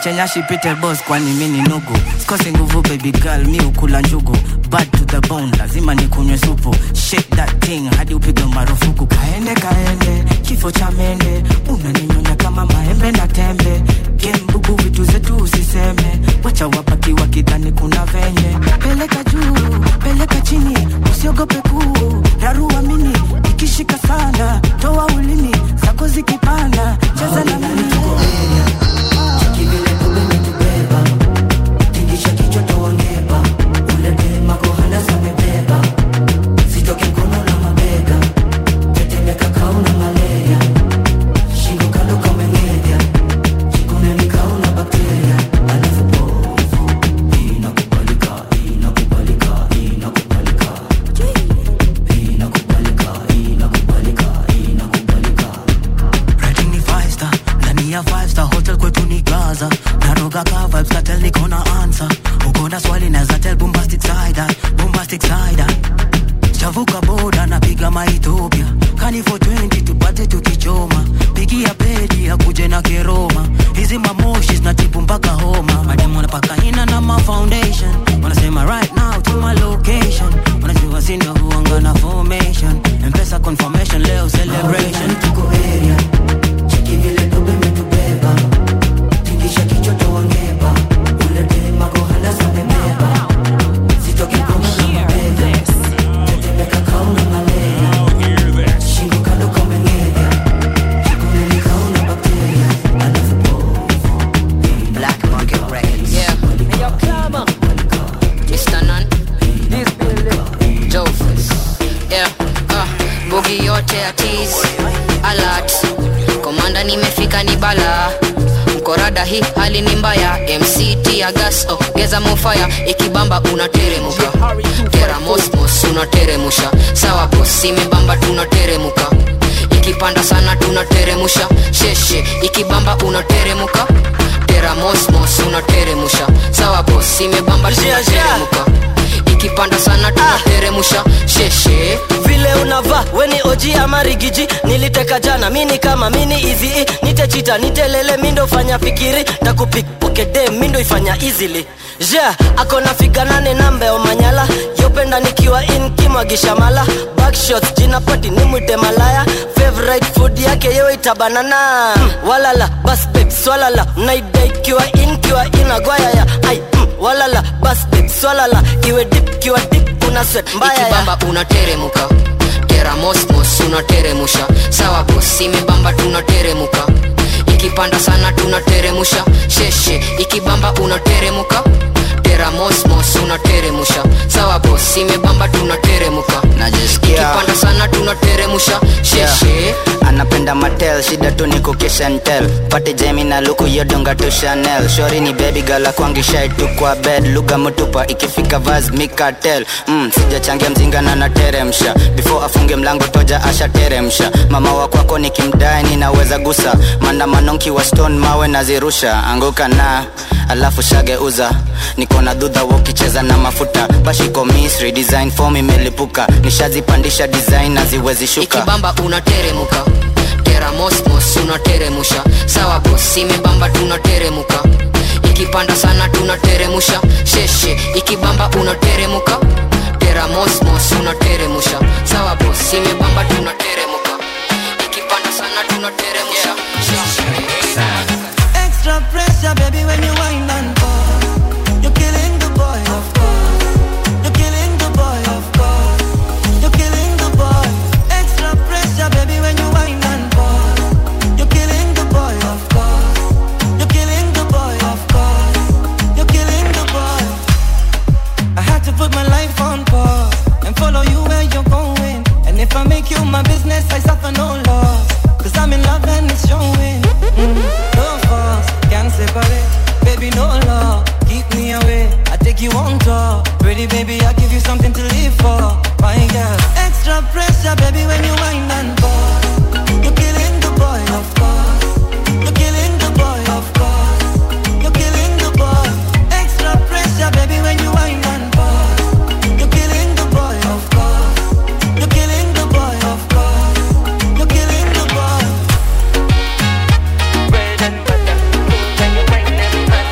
niache nyashi pite boss kwani mi ni nugu sikosi nguvu baby girl mi ukula njugu bad to the bone lazima nikunywe supu shake that thing hadi upigwe marufuku kaende kaende kifo cha mende unaninyonya kama maembe na tembe gembugu vitu zetu usiseme wacha wabaki wakidhani kuna venye peleka juu peleka chini usiogope kuu rarua mini ikishika sana toa ulimi zako zikipanda cheza na mimi Rating ni five star ndani ya five star hotel kwetu ni gaza naroga ka vibes katel niko na answer uko na swali naweza tell bombastic side eye, bombastic side eye. chavuka boda napiga maethiopia kani for 20 tupate tukichoma pigia pedi akuje na keroma hizi mamoshi zinatibu mpaka homa mademu wanapaka ina na ma foundation wanasema right now to my location wanajua sindo huanga na formation mpesa confirmation leo celebration tuko area cheki vile tobe metubeba tingisha kichwa toangeba ule dema kohana zamebeba sitoki koma na mabega tetemeka kauna malaria shingo kando kamengenya kikuneni kauna bakteria alafu Black Market Records. Yeah. Hey, yo, Clama. Mr. Nan. This building. Jofus. Yeah. Uh, bugi yote ya tease. Alert. Komanda nimefika ni bala mkorada hii hali ni mbaya mct ya gas oh, geza mofaya ikibamba unateremuka tera mosmos unateremusha sawa bos imebamba tunateremuka ikipanda sana tunateremusha sheshe ikibamba unateremuka tera mosmos unateremusha sawa bos imebamba tunateremuka ikipanda sana tunateremusha sheshe vile unavaa weni oji ama rigiji niliteka jana mini kama mini izi nitechita nitelele mindo fanya fikiri takupikpokede mindo ifanya easily ja akona figa nane nambe omanyala yopenda nikiwa in kimwagisha mala backshots jina pati ni mwite malaya favorite food yake yewe itabanana mm, walala bas babe swalala mnaida ikiwa in kiwa inagwayaya ai mm, walala bas babe swalala iwe dip kiwa dip una sweat mbaya ya ikibamba unateremuka tera mosmos unateremusha sawa bos imebamba tunateremuka ikipanda sana tunateremusha sheshe ikibamba unateremuka tera mosmos unateremusha sawa bos imebamba tunateremuka ikipanda sana tunateremusha sheshe anapenda matel shida tu ni kukishentel pate jemi na luku yodonga tu chanel shori ni baby gala kwangishai tu kwa bed lugha mutupa ikifika vaz mikatel mm, sijachangia mzinga na nateremsha before afunge mlango toja asha teremsha mama wa kwako nikimdae ninaweza gusa maandamano nkiwa stone mawe nazirusha anguka na alafu shageuza niko na dhudha wokicheza na mafuta bashiko misri design form imelipuka nishazipandisha design naziwezi shuka ikibamba unateremuka tera mosmos unateremusha sawa bos imebamba tunateremuka ikipanda sana tunateremusha sheshe ikibamba unateremuka tera mosmos unateremusha sawa bos imebamba tunateremuka ikipanda sana tunateremusha Extra pressure, baby, when you wind and pause. You're killing the boy, of course. You're killing the boy, of course. You're killing the boy. Extra pressure, baby, when you wind and pause. You're killing the boy, of course. You're killing the boy, of course. You're killing the boy. I had to put my life on pause and follow you where you're going. And if I make you my business, I suffer no loss. Cause I'm in love and it's showing. Mm, no force, can't separate. Baby, no law, keep me away. I take you on tour. Pretty baby, I give you something to live for. My girl, extra pressure, baby, when you wind and pause. You're killing the boy, of course. You're killing the boy, of course. You're killing the boy. Extra pressure, baby, when you wind and pause. You're killing the boy, of course. You're killing the boy, of course. You're killing the boy. Bread and butter, when you wine and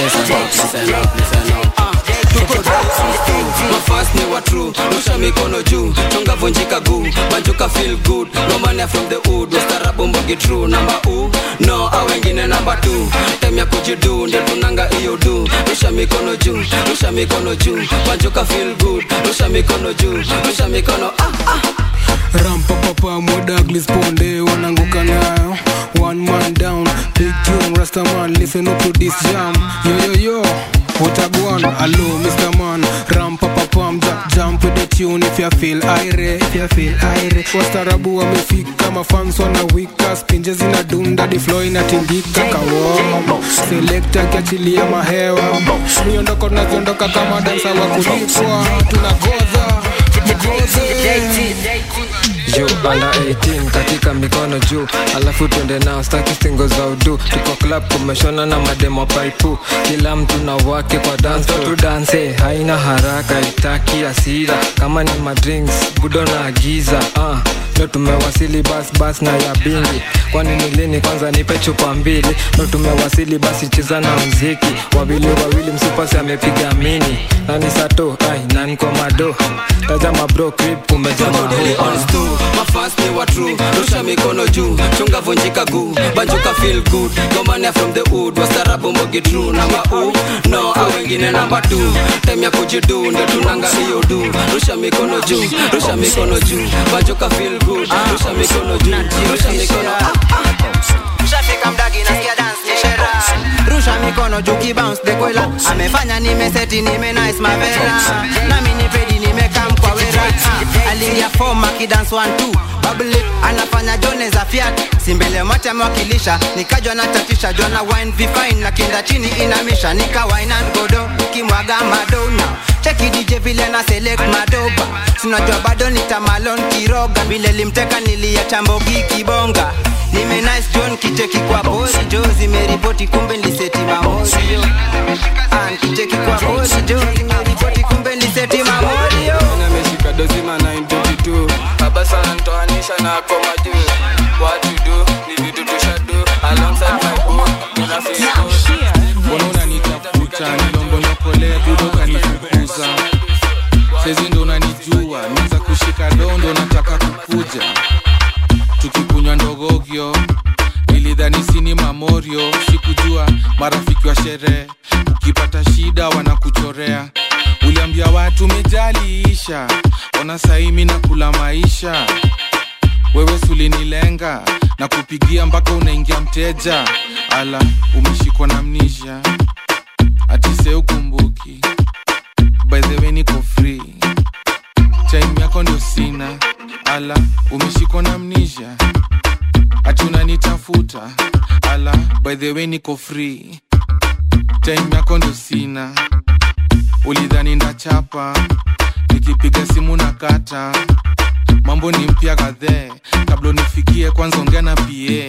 listen up, listen up, listen up. Ah, tuko mafast ni wa true rusha mikono juu chonga vunjika guu banjuka feel good romania from the hood wastarabu mbogi true namba u no a wengine namba tu tem ya kujidu ndio tunanga hiyo du rusha mikono juu rusha mikono juu banjuka feel good rusha mikono juu rusha mikono ah, ah. rampapapa modaglis ponde wananguka nayo one man down big tune rastaman listen up to this jam yo yo yo what a go on hello mr man rampapapam ja, jump with the tune if you feel aire if you feel aire wastarabu wamefika mafans wanawika spinje zinadunda di flow inatingika kawom selekta kiachilia mahewa miondoko tunaziondoka kama dansa wa kulipwa tunagoza juu ala 18 katika mikono juu alafu twende nao staki singo za udu tuko club kumeshona na mademo paipu kila mtu na wake kwa dance tu danse haina haraka itaki asira kama ni madrinks budo na agiza uh. ndo tumewasili bas bas na ya bingi kwani ni lini kwanza nipe chupa mbili ndo tumewasili basi cheza na mziki wawili wawili msupasi amepiga mini nani sato ai nani kwa mado tazama bro crip umejama tu mafast ni wa true rusha mikono juu chunga vunjika guu banjuka feel good gomania from the hood wastarabu mbogi true namba u no a wengine namba tu tem ya kujidu ndio tunanga hiyo du rusha mikono juu rusha mikono juu banjuka feel good rusha mikono juu rusha mikono ah, ah. ushafika mdagi nasikia dance ni shera rusha mikono juu kibounce de kwela amefanya nimeseti nime nice mavera nami ni pedi nimekam kwa wera Ah, aliingia form akidance one two bubble lip anafanya jone za fiat simbele mate amewakilisha nikajwa na tatisha jona wine vifine na kinda chini inamisha nika wine and godo kimwaga madona cheki DJ vile na select madoba tunajua bado nitamalon kiroga vile limteka niliacha mbogi kibonga nime nice john kicheki kwa bori jo zimeripoti kumbe niliseti mamorio Ah, kicheki kwa bori jo zimeripoti kumbe niliseti mamorio ameshika dozima 922 baba sana ntoanisha na koma juu what you do ni vitu tushadu alongside my boo kuna feel mbona unanitafuta nilombonyokolea budo kanifukuza sezi ndo unanijua niza kushika dondo nataka kukuja tukikunywa ndogogyo nilidhani sini mamorio sikujua marafiki wa sherehe ukipata shida wanakuchorea uliambia watu mejaliisha ona saimi na kula maisha wewe sulinilenga na kupigia mpaka unaingia mteja ala umeshikwa na mnisha atise ukumbuki by the way niko free time yako ndio sina ala umeshikwa na mnisha ati unanitafuta ala by the way niko free time yako ndio sina ulidhani ndachapa nikipiga simu na kata mambo ni mpya kadhee kabla nifikie kwanza ongea na pa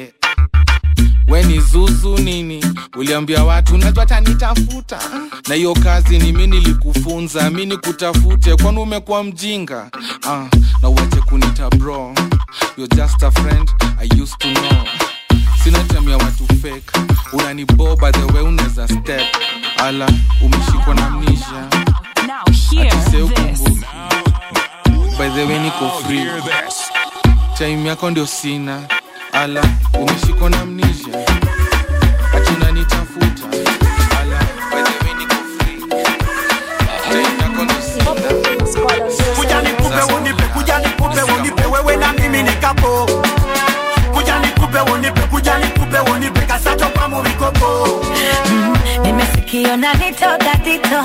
we ni zuzu nini uliambia watu najua tanitafuta na hiyo kazi ni mi nilikufunza mi nikutafute kwani umekuwa mjinga ah, na uache kunita bro You're just a friend I used to know sina time ya watu fake unanibo by the way unaweza step ala umeshikwa na mnisha atise ukumbuki by the way niko free time yako ndio sina ala umeshikwa na mnisha ati unanitafuta ala by the way niko free time yako ndio sina kuja nikupe unipe kuja nikupe unipe wewe na mimi nikapo kuja nikupe unipe kuja nikupe unipe kasato kwa muvikopo nimesikio na nitoka tito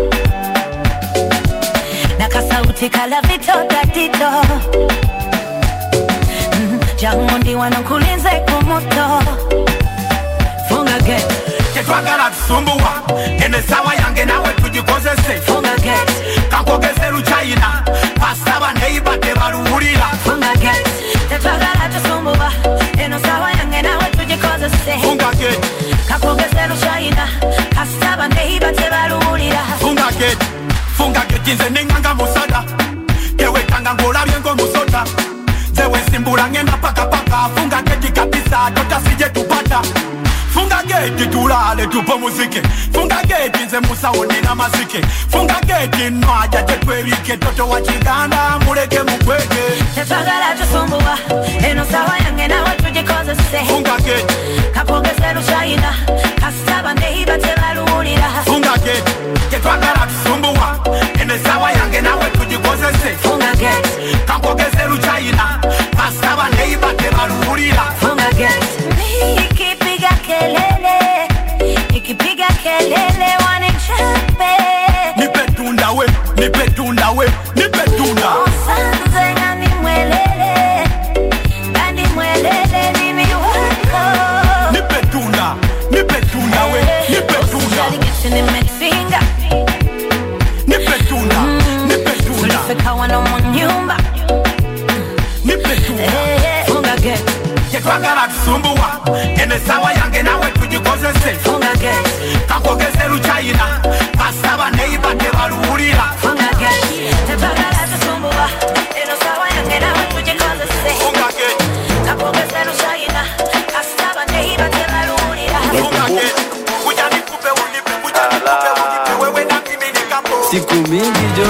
na kasauti kala vitoka tito Mm, jangu ndi wanokulinze kumoto funga gate tetwagala tusumbuwa ene sawa yange nawe tugikozese funga gate kankogeze luchayina pasaba neiba tebaluwulira funga gate tetwagala tusumbuwa eno sawa yange nawe tugikozese funga gate kakogeze lushayina kasaba neiba tebaluwulira funga gate funga gate nze nenganga musada tewekanga ngolabye ngomusota zewe simbula ngenda pakapaka funga gate kabisa totasije tupata funga gate geti tulale tupumuzike funga geti nze musaoni na mazike funga geti nwaja tetwerike toto wa kiganda muleke mukwege tetwagala tusumbuwa eno sawa yange nawe tugikozese funga geti kapongeze lushayina kasitaba neiba tebaluwulira funga geti tetwagala tusumbuwa ene sawa yange nawe tugikozese funga geti kankogeze luchayina kasitaba neiba tebaluwulira funga geti nikipiga kelele nikipiga kelele wanichape nipe tunda we nipe tunda we nipe tunda Osanze ngani mwelele ngani mwelele mimi wako nipe tunda nipe tunda we nipe tunda nimefinga nipe tunda nipe tunda tulifika wano mu nyumba nipe tunda funga geti tetwagala tusumbuwa ene sawa yange nawe tugikozese funga geti kakogeze luchayina kasaba neiba tebaluwulira funga geti tetwagala tusumbuwa eno sawa yange nawe tugikozese funga geti kapongeze lushayina kasitaba neiba tebaluwulira funga geti kuja nikupe unipe kuja nikupe unipe wewe na mimi nikapo siku mingi jo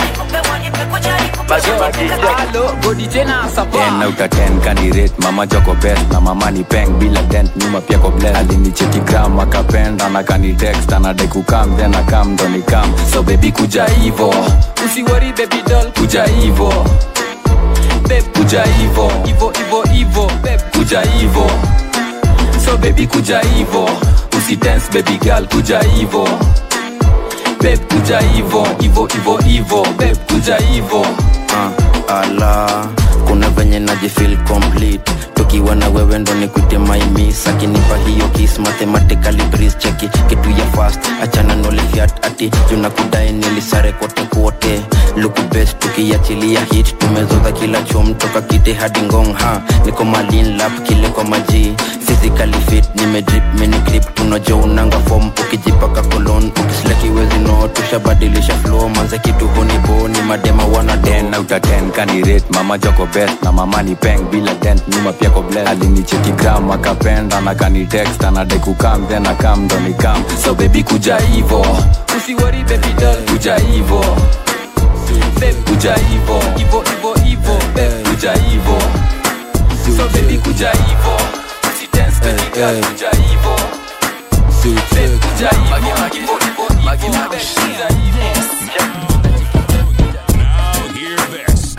ten out of ten candidate mama joko best na mama ni peng bila dent nyuma pia ko bless alinicheki gram akapenda na kani text anadai kukam then akam ndo nikam so baby kuja hivo usiwori baby doll kuja hivo babe kuja hivo ivo ivo ivo babe kuja hivo so baby kuja hivo usidance baby girl kuja hivo babe kuja hivo hivo hivo hivo babe kuja hivo uh, ala kuna venye najifil complete tukiwa na wewe ndo nikute maimis akinipa hiyo kis mathematically breeze cheki kitu ya fast achana nolihiat ati junakudai nilisare kote kote luku best tukiachilia hit tumezoza kila chom toka kite hadi ngong ha niko malin lap kile kwa maji physically fit nimedrip minigrip tunajo unanga fom ukijipaka kolon ukislakiwezi no tushabadilisha flow manze kitu hunibo ni madema wana ten out of ten candidate mama joko best na mama ni peng bila dent nyuma pia ko bless alinicheki gram akapenda na kani text anadai kukam then akam ndo nikam so baby kuja hivo usiwori baby doll kuja hivo babe kuja hivo ivo ivo ivo babe kuja hivo so baby kuja hivo usidance baby girl kuja hivo babe kuja hivo hivo hivo hivo babe kuja hivo Now hear this.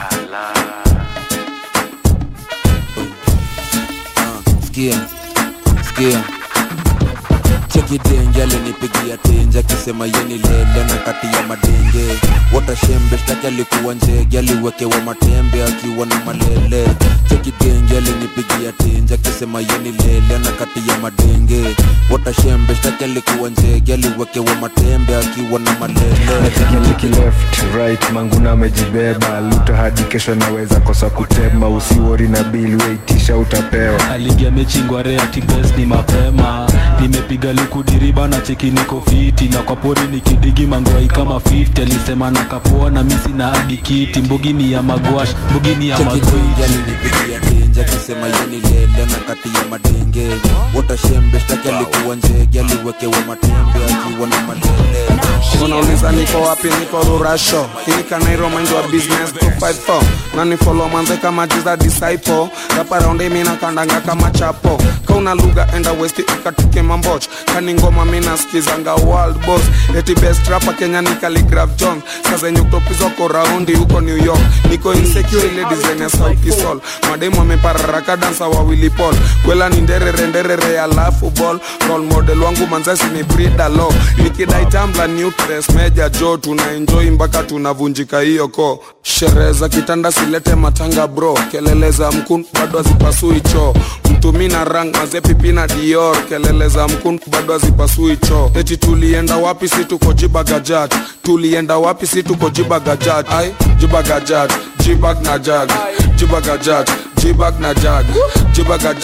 sikia sikia cheki denge alinipigia tenje akisema yeni lele na kati ya madenge watashembe shtaki alikuwa njege aliwekewa matembe akiwa na malele cheki denge alinipigia tenje akisema yeni lele na kati ya madenge watashembe shtaki alikuwa njege aliwekewa matembe akiwa na malele Nacheki left right manguna amejibeba luta hadi kesho naweza kosa kutema usiwori na bili weitisha utapewa aligia mechingwa reatibes ni mapema nimepiga lukudiriba na cheki niko fiti na kwa pori nikidigi mangwai kama 50 alisema na kapoa na misi na hadi kiti mbugini ya magwash mbugini ya cheki magwai denge alinipigia tenje akisema yeni lele na kati ya madenge watashembe shtaki alikuwa njege aliwekewa matembe akiwa na malele unauliza niko wapi niko rurasho hii kanairo mind wa business 254 na ni follow manze kama jiza disciple rapa raundi mina kandanga kama chapo kauna lugha enda west ikatuke mamboch kani ngoma mina skizanga world boss eti best rapa kenya ni Khaligraph jones sazenye kutopizwako raundi huko new york niko insecure ile design ya sauti sol mademu amepararaka dansa wawili pol kwela ni nderere nderere alafu ball role model wangu manzasi ni brida lo nikidai tambla nutres meja jo tuna enjoy mpaka tunavunjika hiyo ko sherehe za kitanda silete matanga bro kelele za mkun bado hazipasui choo mtumi na rang mazepipi na dior kelele za mkun bado hazipasui choo eti tulienda wapi si tuko jibagajat tulienda wapi si tuko jibagajat ai jibagajat jibag na jag jibagajat jibag na jag jibagajat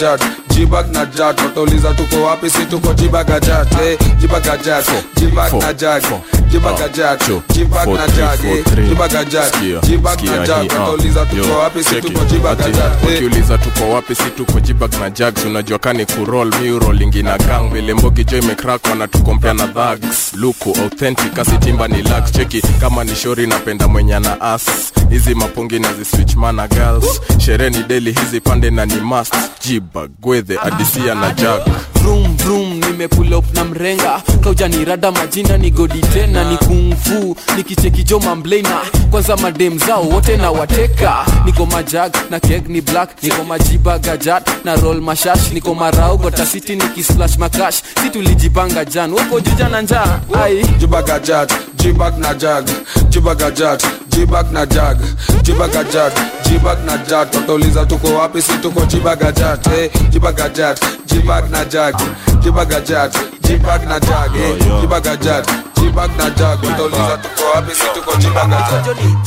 jibag na jat watauliza tuko wapi si tuko jibagajat eh, jibagajat jibag na jag jibagajat jibag na jag eh, jibagajat jibag na jag watauliza tuko wapi si tuko jibagajat eh. ukiuliza tuko wapi si tuko jibag na jags unajua kani kurol miurolingi na gang vile mbogi jo imekrak wanatukompea na dhags luku authentic asitimba ni lax cheki kama ni shori napenda mwenye na as hizi mapungi na ziswichmana girls sherehe ni deli hizi pande na ni mast jibag gwedhe adisia na jag vroom vroom nimepull up na mrenga kaujanirada majina ni godi tena ni kungfu nikichekijo mamblena kwanza madem zao wote na wateka niko majag na keg ni black niko majiba gajat na roll mashash niko marau gotasiti nikisplash makash si tulijipanga jan wako juja na njaa ai jibagajat jibag na jag jibagajat jibag na jag jibagajat jibag na jat watauliza tuko wapi si tuko jibagajat eh, jibagajat jibag na jag jibagajat jibag na jag eh, jibagajat jibag na jag watauliza tuko wapi si tuko jibagajat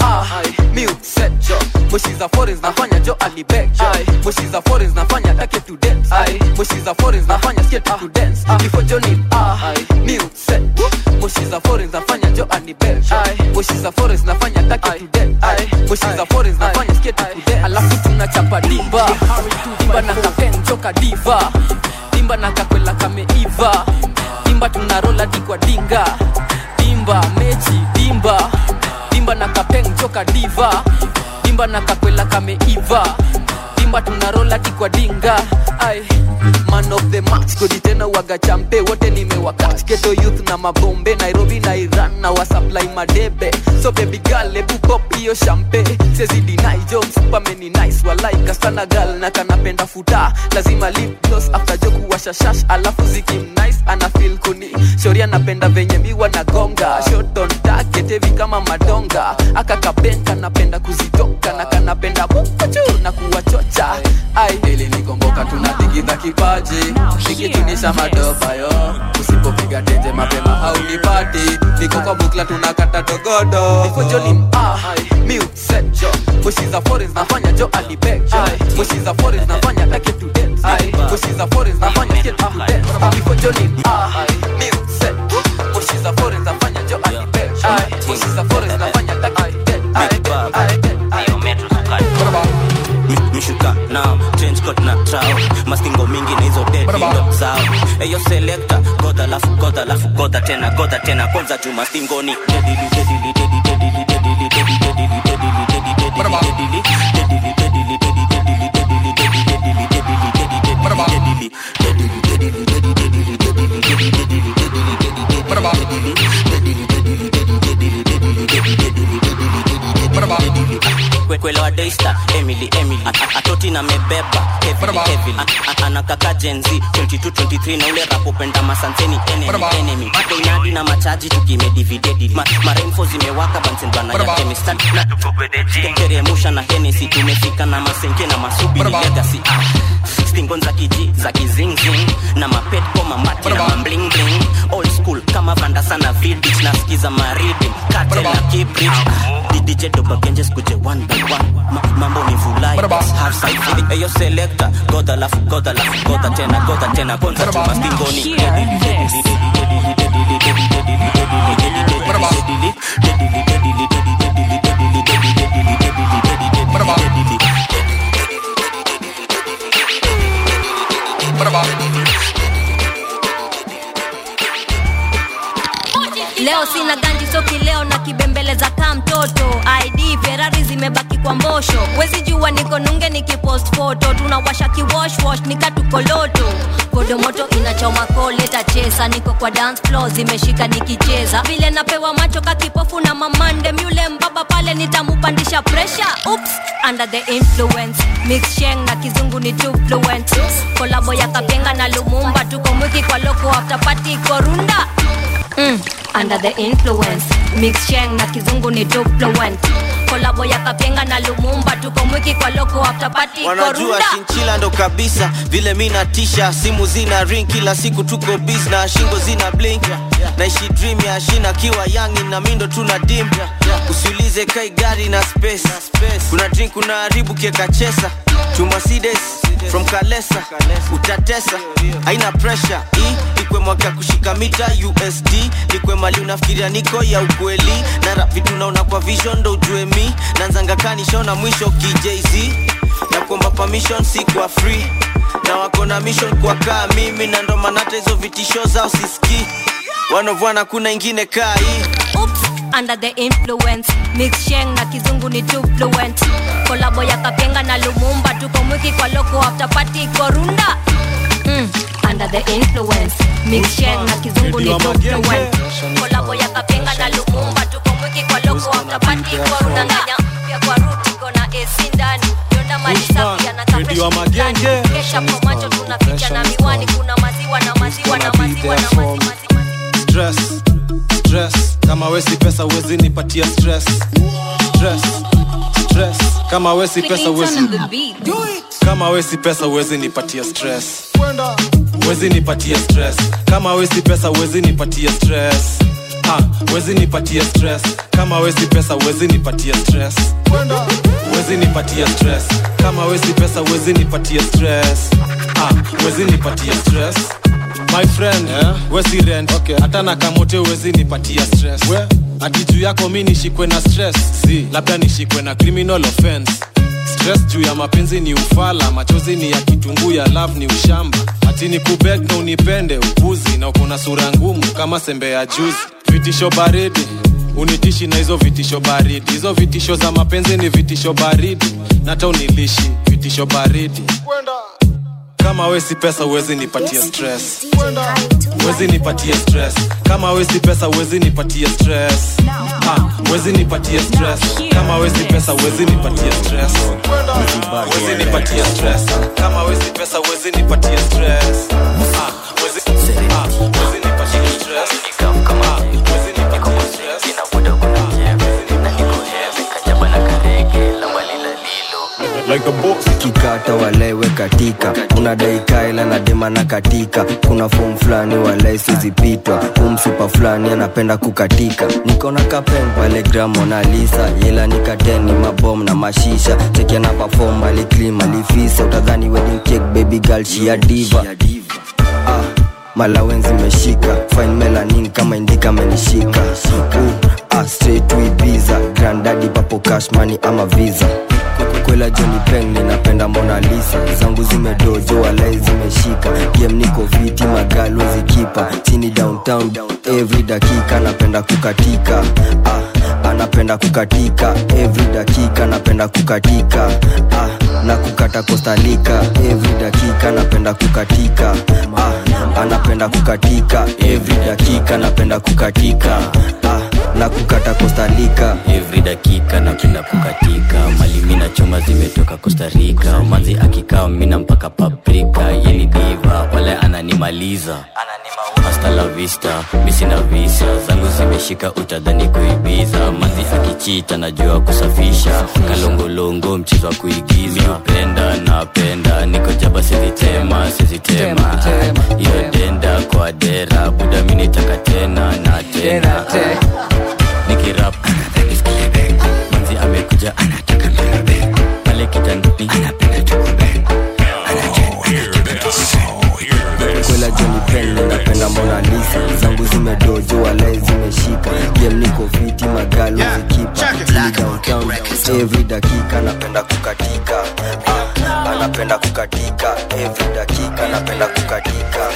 mwishiza foreigns nafanya jo alibek mwishiza foreigns nafanya take to dance mwishiza foreigns nafanya skate to dance before johnny ah new set mwishiza foreigns nafanya jo alibek mwishiza foreigns nafanya take to dance mwishiza foreigns nafanya skate to dance alafu tunachapa dimba dimba na kapen joka diva dimba na kakwela kameiva dimba tunarola dikwa dinga dimba mechi dimba dimba na kapeng joka diva dimba na kakwela kameiva dimba tunarola dikwa dinga ai man of the match kodi tena waga champe wote nimewakach keto youth na mabombe nairobi na iran na wasupply madebe so baby girl ebu pop hiyo champe sezidi naijo msupameni nice walaika sana gal na kanapenda futa lazima lip gloss after jo kuwasha shash alafu zikim nice ana feel kuni shori anapenda venye miwa na gonga shot on target heavy kama madonga aka kaben kanapenda kuzitoka na kanapenda bukuchu na kuwachocha ai ili nikomboka tunatigidha kipaji nikitunisha madopa yo usipopiga tenje mapema haunipati niko kwa bukla tunakata dogodo niko joni ah mute set jo mushiza foreigns nafanya jo alibek jo mushiza foreigns nafanya take to dance mushiza foreigns nafanya skate to dance niko joni ah mute set mushiza foreigns nafanya jo alibek jo mushiza foreigns nafanya take to mishuka nao change coat na trao mastingo mingi na hizo dedindo zao eyo selekta godha lafu godha lafu godha tena godha tena kwanza tu mastingoni dedili dedili dedili dedili dedili dedili dedili dedili dedili dedili dedili dedili kwelewa daystar emily emily A- atoti na mebeba heavily heavily A- a- anakaka jenzi 22 23 na ule rapopenda masanseni enemy enemy koinadi na machaji tukimedividedi Ma, maremfo zimewaka bansendwana ya kemistad na teremusha na henesi tumefika na masenke na masubi ni legacy ah. stingon za kiji za kizingzing na mapet koma mati na mamblingling old school kama vanda sana vidich nasikiza maridim kate na kibrit didije dobagenjes kuje one by one Ma, mambo ni vulai half side eyo selector goda lafu goda lafu goda tena goda tena kwanza chuma stingoni Dedili, dedili, dedili, dedili, dedili, dedili, dedili, dedili, dedili, dedili, dedili, dedili, dedili, dedili, dedili, dedili, dedili, dedili, dedili. leo sina ganji soki leo na kibembeleza kaa mtoto id ferari zimebaki kwa mbosho wezi jua niko nunge nikipost foto tunawasha kiwoshwosh nikatukoloto kodomoto inachoma koleta chesa niko kwa dance floor zimeshika nikicheza vile napewa macho kakipofu na mamande myule mbaba pale nitamupandisha presha ups under the influence mix sheng na kizungu ni too fluent kolabo ya kapenga na lumumba tuko mwiki kwa loko after party korunda mm, under the influence mix sheng na kizungu ni too fluent kolabo ya kapenga na lumumba tuko mwiki kwa loko after party wanajua korunda shinchila ndo kabisa vile mi natisha simu zina ring kila siku tuko bis na shingo zina blink naishi dream ya shina kiwa yangi na mindo tuna dim usiulize kai gari na space kuna drink kuna haribu kieka chesa tumasides from kalesa utatesa haina pressure hii ikwe mwaka kushika mita usd nikwe mali unafikiria niko ya ukweli na rap vitu naona kwa vision ndo ujue mi nanzanga kanishona mwisho kijz na kuomba permission si kwa free na wako na mission kwa kaa mimi na ndo maana hata hizo vitisho zao siski wanovwana kuna ingine kaa hii Oops, under the influence mix sheng na kizungu ni too fluent kolabo ya kapenga na lumumba tuko mwiki kwa loko after party korunda mm, under the influence mix sheng na kizungu ni too fluent kolabo ya kapenga na lumumba tuko mwiki kwa loko after party korunda nganya pia kwa ruti kona AC ndani yonda mali safi na Radio Magenge. kesha kwa macho tunaficha na miwani kuna maziwa na maziwa na maziwa na maziwa stress stress kama wesi pesa uwezi nipatia stress stress stress kama wesi pesa uwezi kama wesi pesa uwezi nipatia stress uwezi nipatia stress kama wesi pesa uwezi nipatia stress ha uwezi nipatia stress kama wesi pesa uwezi nipatia stress uwezi nipatia stress kama wesi pesa uwezi nipatia stress ha uwezi nipatia stress my friend yeah. wesi rent okay. hata na kamote uwezi nipatia stress We? ati juu yako mi nishikwe na stress si labda nishikwe na criminal offense stress juu ya mapenzi ni ufala machozi ni ya kitunguu ya love ni ushamba ati ni kubeg na unipende upuzi na uko na sura ngumu kama sembe ya juzi vitisho baridi unitishi na hizo vitisho baridi hizo vitisho za mapenzi ni vitisho baridi nata unilishi vitisho baridi kama wesi pesa uwezi nipatia stress uwezi nipatia stress kama wesi pesa uwezi nipatia stress ha uwezi nipatia stress kama wesi pesa uwezi nipatia stress uwezi nipatia stress kama wesi pesa uwezi nipatia stress ha uwezi ha uwezi nipatia stress ha uwezi nipatia stress like a boss kikata walewe katika kuna daikaela na dema na katika kuna fom fulani walai sizipitwa umsupa fulani anapenda kukatika niko na kapen pale gramonalisa yela nikateni mabom na mashisha chekia na pafom aliklim alifisa utadhani wedding cake baby girl shia diva ah, malawenzi meshika fine melanin kama indika amenishika uh, ah, straight to Ibiza grandadi papo cash money ama visa kwela joni peng ninapenda mona lisa zangu zimedojo walai zimeshika game niko fiti magalo zikipa chini downtown every dakika napenda kukatika ah, anapenda kukatika every dakika napenda kukatika ah, na kukata kostalika every dakika napenda kukatika ah, anapenda kukatika every dakika napenda kukatika ah, na kukata kostalika every dakika napenda kukatika mali mina choma zimetoka Costa Rica manzi akikaa mina mpaka paprika yeni diva wale ananimaliza hasta la vista misina visa zangu zimeshika utadhani kuibiza manzi akichita najua kusafisha kalongolongo mchezo wa kuigiza penda napenda niko jaba sizitema sizitema iyo denda kwa dera buda minitaka tena na tena nikirap manzi amekuja anataka mbebe pale kitandani anapenda tukube kwela joni pen ninapenda mona lisa zangu zimedojo walai zimeshika game niko fiti magalo zikipa Chini downtown every dakika napenda kukatika ah, anapenda kukatika every dakika napenda kukatika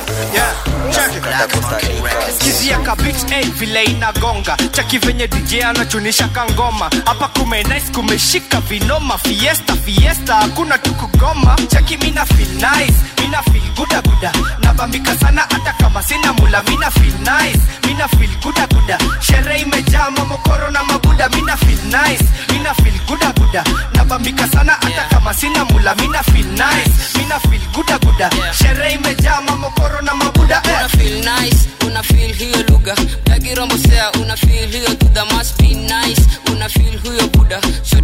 skizia kabit hey, vile inagonga chaki venye dj anachunisha kangoma hapa kumenais kumeshika vinoma fiesta fiesta hakuna tu kugoma chaki mina feel nice mina feel guda guda nabambika sana hata kama sina mula mina feel nice mina feel guda guda sherehe imejaa mamokoro na mabuda mina feel nice mina feel guda guda nabambika sana hata kama sina mula mina feel nice mina feel guda guda sherehe imejaa mamokoro na mabuda eh. una feel nice una feel hiyo lugha dagirombosea una feel hiyo tuda must be nice una feel huyo buda Show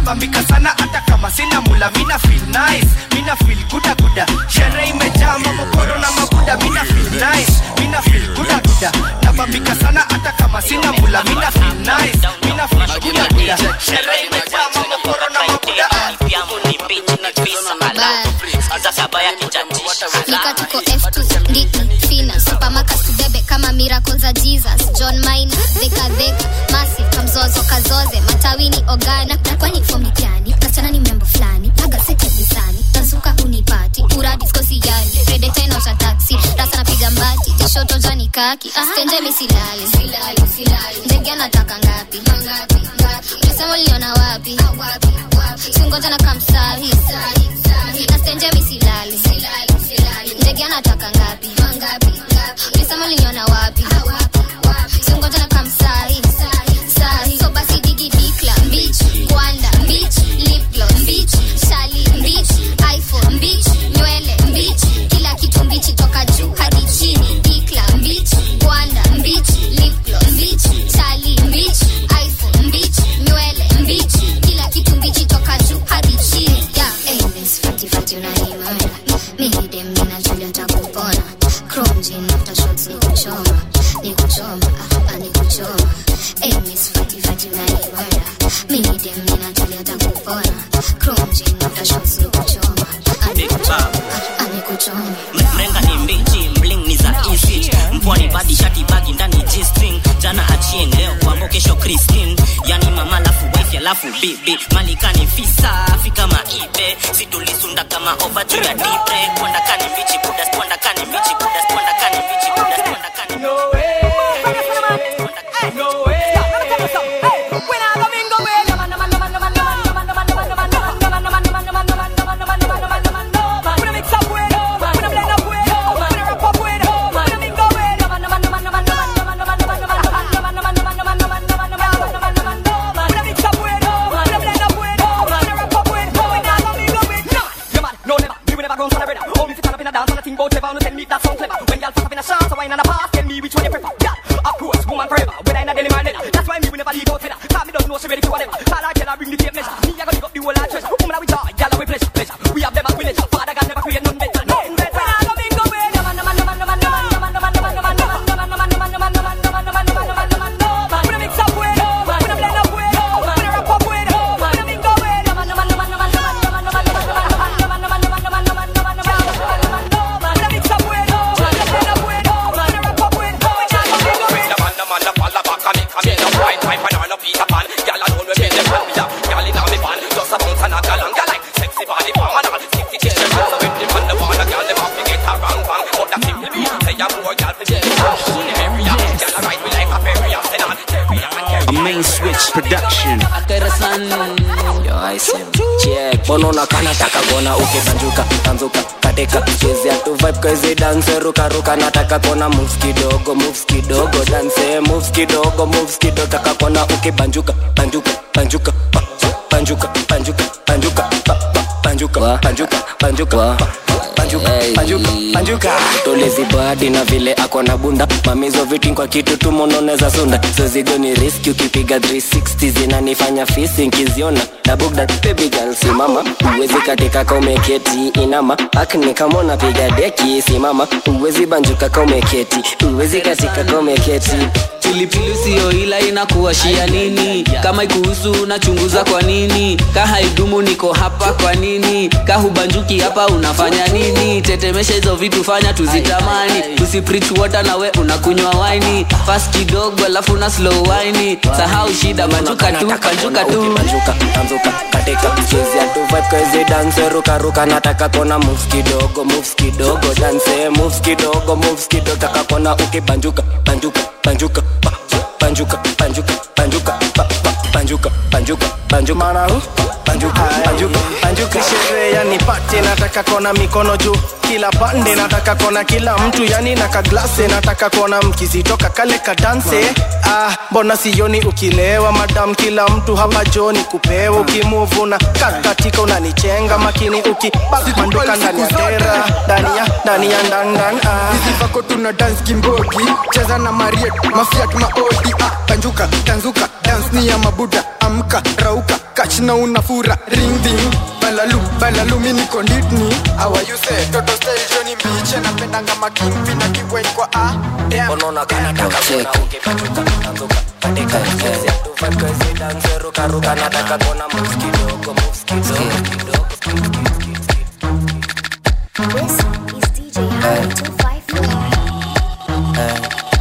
nabambika sana hata kama sina mula mina feel nice mina feel guda guda sherehe imejaa mamokoro na mabuda mina feel nice mina feel guda guda nabambika sana hata kama sina mula mina feel nice mina feel guda guda sherehe imejaa mamokoro na mabuda nika tuko f2 ndiki fina supamaka tubebe kama miracle za jesus john mina dhekadheka masi kamzozo kazoze matawini ogana na kwani fomi gani kasichana ni mrembo fulani agasetevisani tazuka unipati uradiskosi yani redetainaosha taksi rasa napiga mbati tishoto jani kaki stenje misilali ndege anataka ngapi ulisema uliona wapi singoja na kamsahi nastenje misilali ndege anataka ngapi ulisema uliniona wapi singoja na kamsahi sahi so basi digi dikla mbich kwanda mbich lipglo mbich shali mbich iphone mbich nywele mbich kila kitu mbichi toka juu hadi chini dikla mbich kwanda mbich lipglo mbich shali mbich iphone mbich nywele mbich kila kitu mbichi toka juu hadi chini yeah. hey, miss fati fati unaimana mimi dem nina julia takupona chrome jean after shots ni kuchoma ni kuchoma ah, ni kuchoma hey, miss fati fati unaimana mimi dem nina julia takupona chrome jean after shots ni kuchoma ah, ni kuchoma ah, ni kuchoma mrenga ni mbichi mling ni za easy mpwani badi shati bagi ndani g-string jana achieng leo kwambo kesho christine yani mama lafu wife alafu bibi malikani fisa fika maibe situlisunda kama ova juu ya dibre kwanda kani mbichi budas kwanda kani mbichi budas kwanda kani mbichi budas kwanda kani no way no way A main switch production. bono nakana taka kuona ukibanjuka tanzuka katika chezea tu vibe kazi dance ruka ruka nataka kuona moves kidogo moves kidogo dance moves kidogo moves kidogo taka kuona ukibanjuka banjuka banjuka pa, pa, banjuka banjuka banjuka pa, pa, banjuka banjuka banjuka pa, banjuka banjuka banjuka tolezi badi na vile ako na bunda mamizo vitin kwa kitu tu mononeza sunda zozigo ni riski ukipiga 360 zinanifanya fisi nkiziona na bugda baby girl simama uwezi katika kaumeketi inama akni kama unapiga deki simama uwezi banjuka kaumeketi uwezi katika kaumeketi pilipili siyo ila inakuwashia nini kama ikuhusu unachunguza kwa nini ka haidumu niko hapa kwa nini ka hubanjuki hapa unafanya nini tetemesha hizo vitu fanya tuzitamani usiprich water nawe unakunywa waini fast kidogo alafu na slow waini sahau shida banjuka tu banjuka tu banjuka tanzuka katika chezea tu vibe kazi dance ruka ruka nataka kona moves kidogo moves kidogo dance moves kidogo moves kidogo taka kona ukibanjuka banjuka banjuka pa, pa, banjuka banjuka banjuka pa, pa, banjuka banjuka banjuka mana hu banjuka banjuka banjuka sherehe yani pate nataka kona mikono juu kila pande nataka kona kila mtu yani na kaglase nataka kona mkizitoka kale kadanse ah, mbona sioni ukilewa madam kila mtu hapa joni kupewa ukimuvuna kakatika unanichenga makini ukibanduka ndani ya tera ndani ya ndani ya ndandan ah. hizi vako tuna dance kimbogi cheza na mariet mafiat maodi ah, banjuka tanzuka dance ni ya mabuda amka rauka kachna unafura ring ding balalu balalu mini konditni awayuse toto style joni mbiche napendanga makimpi na kibwen kwa a damn unaona kana taka kuna ukipachuka tanzuka katika mchezi tufa kwezi danse ruka ruka nataka kuona moves kidogo moves kidogo kidogo This is DJ Harry 254.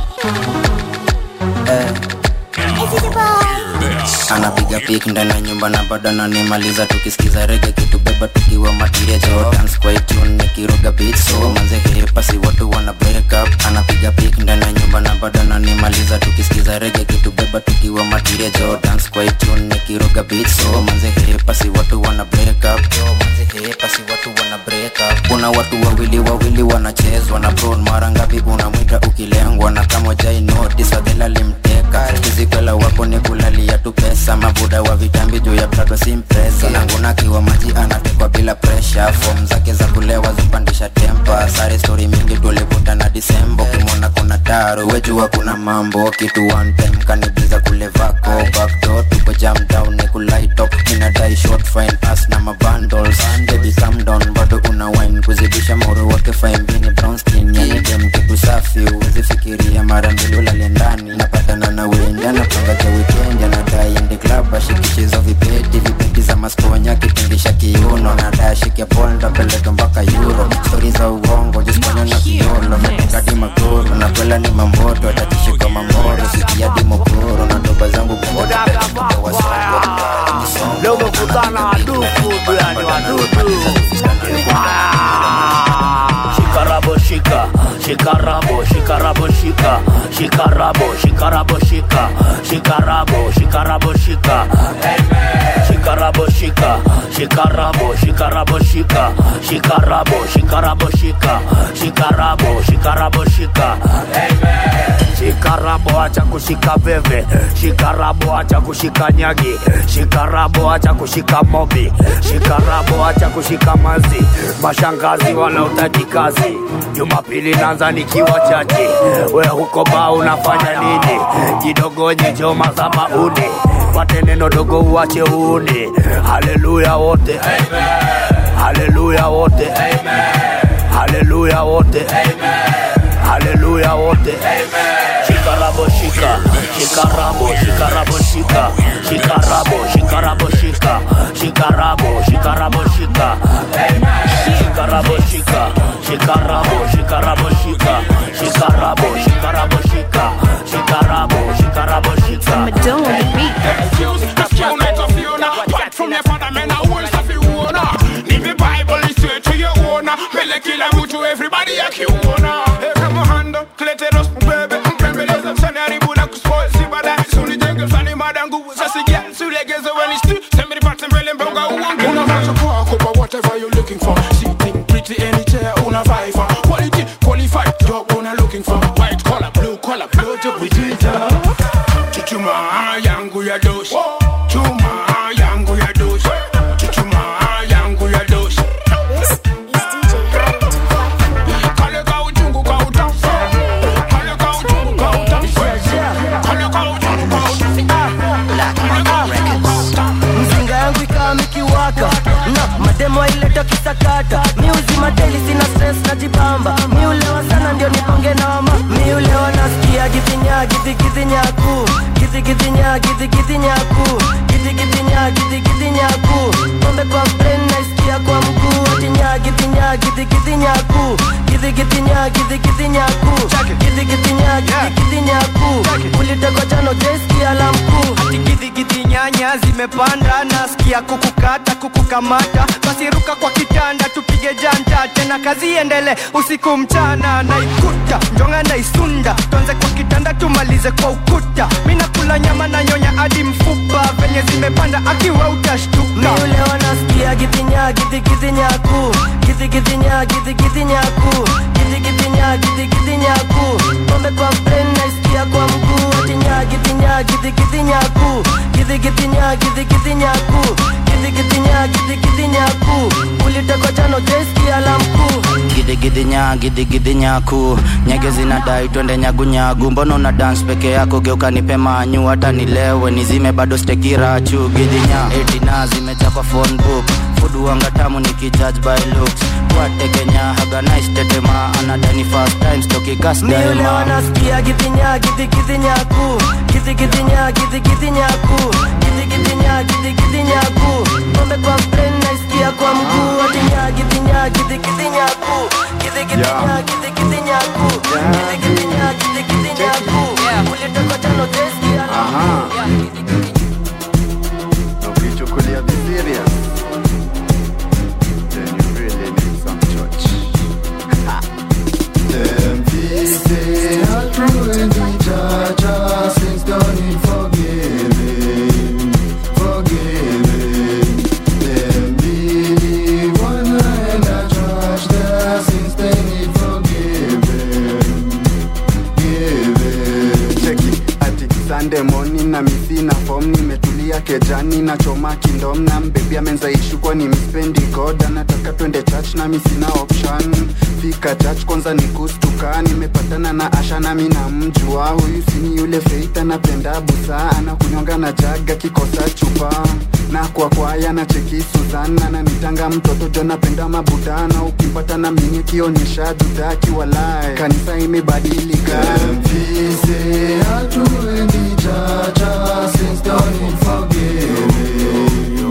anapiga pik ndani ya nyumba na bado ananimaliza tukisikiza rege kitubeba tukiwa matiria jordans kwa itune nikiroga beat so manze hepasi watu wana break up anapiga pik ndani ya nyumba na bado ananimaliza tukisikiza rege kitubeba tukiwa matiria jordans kwa itune nikiroga beat so manze hepasi watu wana break up yo manze hepasi watu wana break up kuna watu wawili wawili wanachezwa na bron mara ngapi unamwita ukilengwa na kama jai notice adhela limteka kizikwela wako ni kulalia tu pesa mabuda wa vitambi juu ya plato simpresa nanguna kiwa maji anatekwa bila presha fom zake za kulewa zipandisha tempa sare stori mingi tulivuta na disembo kimona kuna taro wejua kuna mambo kitu one time kanibiza kule vako backdoor tuko jam down ni kulaitop inadai short fine as na mabundles baby calm down bado una wine kuzidisha moro wake faimbini brown skin yani dem kitu safi uwezi fikiria mara mbili ulale ndani napatana na wenja napanga cha weekend anadai ende club ashikichizo vipeti vipeti za maskonya kipindisha kiuno nadai ashike polda peleka mpaka euro stori za uongo jisponya na kiolo metekadi magoro na kwela ni mamboto atatishika mangoro sikiadi mokoro na ndoba zangu leo umekutana waduku yani wadudu shikarabo shika shikarabo shikarabo shika shikarabo shikarabo shika shikarabo shikarabo shika shikarabo shika shikarabo shikarabo shika shikarabo shikarabo shika shikarabo shikarabo shika shikarabo acha kushika veve shikarabo acha kushika nyagi shikarabo acha kushika mobi shikarabo acha kushika mazi mashangazi wala utaji kazi jumapili nanza nikiwa chachi we huko ba unafanya nini jidogonye joma za mauni pate neno dogo uache uuni haleluya wote haleluya wote haleluya wote haleluya wote shikarabo shika shikarabo shikarabo shika shikarabo shikarabo shika shikarabo shikarabo shika shikarabo shika shikarabo shikarabo shika shikarabo shikarabo shika shikarabo shikarabo shika Madonna beat. from your father, man, I will have you owner. Leave the Bible straight to your owner. Mele kila mtu, everybody akiuona. Hey, kama hando, kleteros, mbebe, mpembeleza, msani haribu na kuspoil, si baadaye, suni jenge, msani mada nguvu, sasi gel, sulegeze when it's true, send me the parts and mbele mbonga uonge. Unavaa kwako, but whatever you're looking for. Sitting pretty any chair, una vibe for. Quality, qualified, job una looking for. White collar, blue collar, blow to we Twitter. Chuchuma yangu ya doshi. Chuma yangu ya doshi. Chuchuma yangu ya doshi. Kale ka uchungu ka utamu. Kale ka uchungu ka utamu. Kale ka uchungu ka mzinga yangu ikawa mikiwaka na mademo aileta kisakata miuzima teli sina stress najibamba miulewa sana ndio nipange noma miulewa nasikia gizinya gizigizinyaku gizigizinya gizigizinyaku gizigizinya gizigizinyaku pombe kwa brain naisikia kwa mguu atinya gizinya gizigizinyaku gizigizinya gizigizinyaku gizigizinya gizigizinyaku ulitekwa jano jeskia la mkuu tikidhikidhi nyanya zimepanda nasikia kukukata kukukamata basi ruka kwa kitanda tupige janta tena kazi endele usiku mchana naikuta njonga naisunda tonze kwa kitanda tumalize kwa ukuta minakula nyama na nyonya hadi mfupa venye zimepanda akiwa utashtuka miulewa nasikia gizinya gizigizinyaku gizigizinya gizigizinyaku gizigizinya gizigizinyaku pombe kwa brain naisikia kwa mguu atinya gitinya gitinya giti gitinyaku giti gitinya giti gitinyaku giti gitinya giti gitinyaku ulitekwa jano jeski alamku gidigidinya gidigidinyku nyege zinadai twende nyagunyagu mbona una dance peke yako geuka nipe manyu hata nilewe nizime bado stekirachu gidinya etina zimeja kwa phone book fudu wanga tamu nikijudge by looks watekenya haga nice tetema anadani first time stoki gas miule daima wanasikia gitinya giti gitinyaku giti gitinya giti gitinyaku giti gitinya giti gitinyaku pombe kwa brain naisikia kwa mguu atinya gitinya giti gitinyaku giti gitinya giti gitinyaku giti gitinya giti gitinyaku ulitekwa jano jeski ukichukulia the serious then you really need some church Them say are true and the judge our sins don't need forgiving, forgiving. Them believe one and a judge their sins they need forgiving, giving. Cheki ati Sunday morning na misina form nimetulia kejani na choma kindom na mbebi amenzaishu kwa ni mispendi god anataka twende church na misina option fika church kwanza ni kustuka nimepatana na asha nami na mjua huyu sini yule feita napenda busa anakunyonga na jaga kikosa chupa na kwa kwaya na cheki Suzana na nitanga mtoto jo napenda mabudana ukimpata na mimi kionyesha dudaki walai kanisa imebadilika Mfise hatuendi chacha since dawning forgiving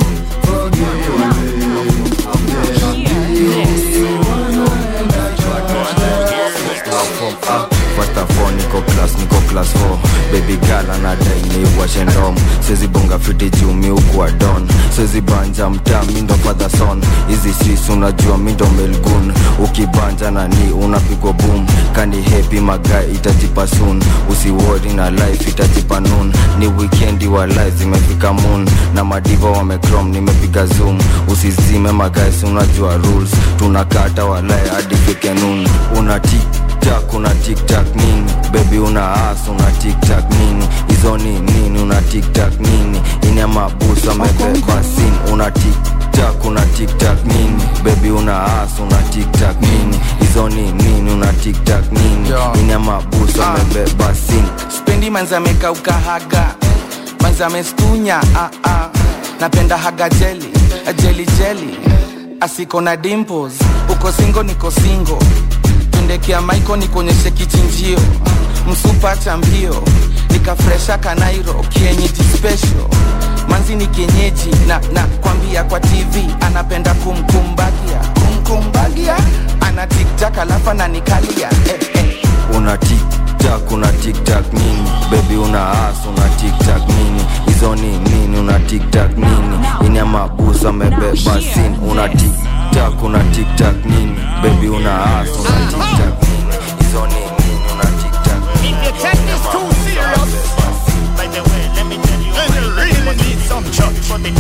First of all, niko class niko class 4 baby girl anadai niwashe ndom siwezi bonga fiti juu mi ukuwa don siwezi banja mtaa mi ndo father son hizi sis unajua mi ndo melgun ukibanja na ni unapigwa boom kani happy magai itajipa soon usiwori na life itajipa noon ni weekendi wa life zimefika moon na madiva wamecrom nimepiga zoom usizime magaisi unajua rules tunakata walai hadi fike noon una tiktak una tiktak nini bebi una as una tiktak nini hizo ni nini una tiktak nini ina mabusa amebeba sin una tiktak una tiktak nini bebi una as una tiktak nini hizo ni nini una tiktak nini ina mabusa amebeba sin spendi manzameka ukahaga manzamestunya ah, ah. napenda haga jeli jeli jeli asiko na dimples uko singo niko singo tundekea maiko nikuonyeshe kichinjio msupa cha mbio nikafresha kanairo kienyeji special manzi ni kienyeji na na kwambia kwa tv anapenda kumkumbagia kumkumbagia ana tiktak alafu ananikalia eh, eh. una tiktak una tiktak nini bebi una as una tiktak nini hizo ni nini una tiktak nini ina mabusa amebeba sin una tiktak una tiktak nini bebi una as una tiktak nini hizo ni nini una tiktak nini If you take this too serious, by the way, let me tell you, then you really need some church for the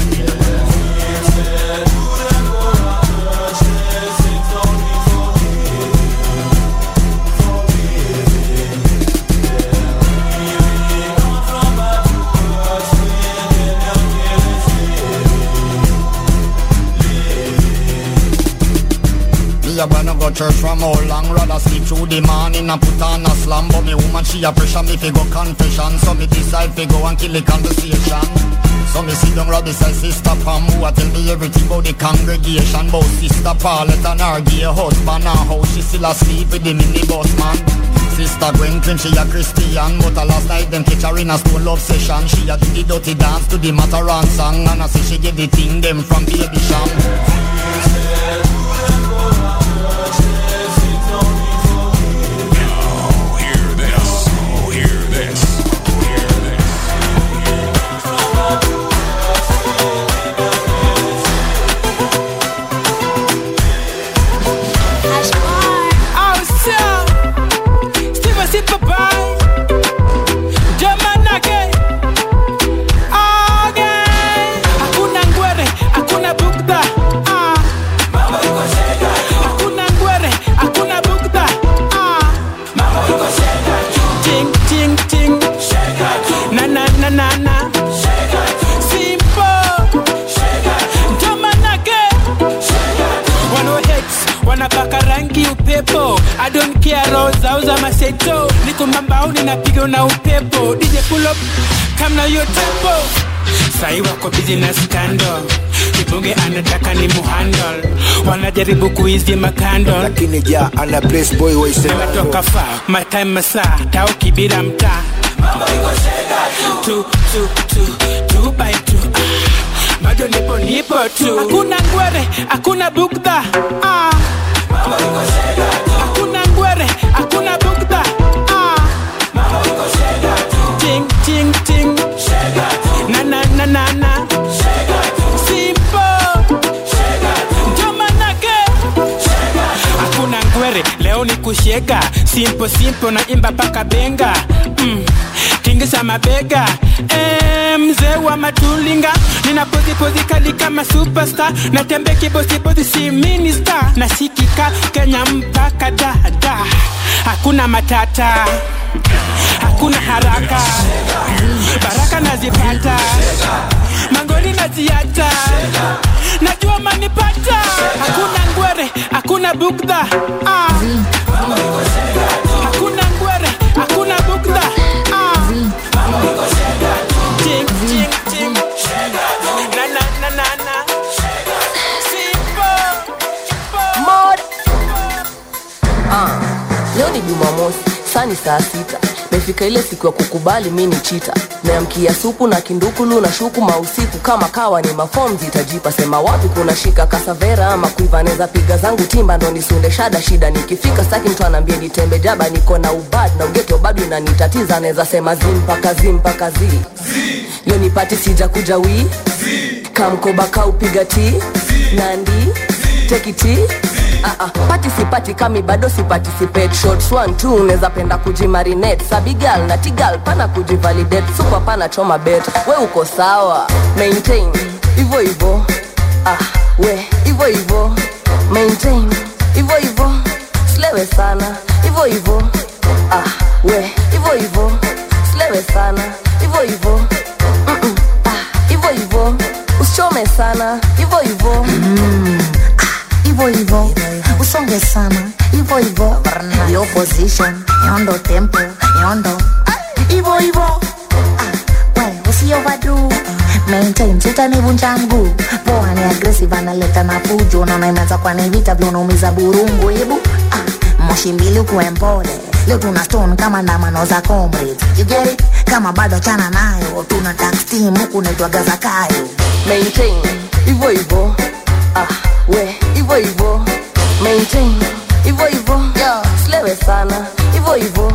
Me a wanna go church from how long Rather sleep through the morning and put on a slam But me woman she a pressure me fi go confession So me decide fi go and kill the conversation So me sit down right beside sister Pam Who a tell me everything about the congregation About sister Paulette and her gay husband And how she still asleep with the minibus man Sister Gwen claim she a Christian But a last night them catch her in a stone love session She a do the dirty dance to the Mataran song And I say she get the thing them from Baby Sham Hakuna ngwere, hakuna bugda ah. wanapaka rangi upepo I don't care roho zao za maseto niko mambaoni napiga na upepo DJ pull up come na hiyo tempo sai wako busy na scandal kibonge anataka ni muhandle wanajaribu kuizi makando lakini ja ana place boy waisematoka fa my time masaa tao kibira mtaa tu tu tu tu by tu ah, bado nipo nipo tu hakuna ngwere hakuna bugdha ah. hakuna ngwere hakuna bugdha ah. ting ting ting na na na na na simpo jomanake hakuna ngwere leo ni kushega simpo simpo na imba paka benga mm. tingisha mabega Eh, mzee wa matulinga ninapozipozi kali kama superstar natembe kibosibozi si minista nasikika kenya mpaka dada hakuna matata hakuna haraka baraka nazipata mangoni naziacha najua manipata hakuna ngwere hakuna bugdha ah. hakuna ngwere hakuna bugdha ah. Ting, ting, ting. Na, na, na, na, na. Mod. Ah, leo ni jumamosi saa ni saa sita mefika ile siku ya kukubali mi ni chita meamkia supu na kindukulu na shuku mausiku kama kawa ni mafom zitajipa sema wapi kuna shika kasavera ama kuiva neza piga zangu timba ndo nisunde shada shida nikifika staki mtu anaambia nitembe jaba niko na ubad na ugeto bado inanitatiza anaweza sema zimpaka zimpaka zi leo nipati sija kuja wii kamkoba kaupiga ti nandi tekiti Uh, uh, pati sipati kami bado siparticipate shots one two unaweza penda kujimarinate sabigal na tigal pana kujivalidate super pana choma bet we uko sawa maintain hivyo hivyo ah, we hivyo hivyo maintain hivyo hivyo slewe sana hivyo hivyo ah, we hivyo hivyo slewe sana hivyo hivyo Mm-mm, ah, hivyo hivyo usichome sana hivyo hivyo hivyo hivyo usonge sana hivyo hivyo yo position yondo tempo yondo hivyo hivyo Ah, we usioverdo maintain sitanivunja mguu poa ni aggressive analeta na fujo naona imeanza kwa ni vita vya unaumiza burungu hebu ah, moshi mbili ukuwe mpole leo tuna stone kama ndamano za comrades you get it kama bado chana nayo tuna tax team huku naitwa gazakayo maintain hivyo hivyo ah, we hivyo hivyo maintain hivyo hivyo slewe sana hivyo hivyo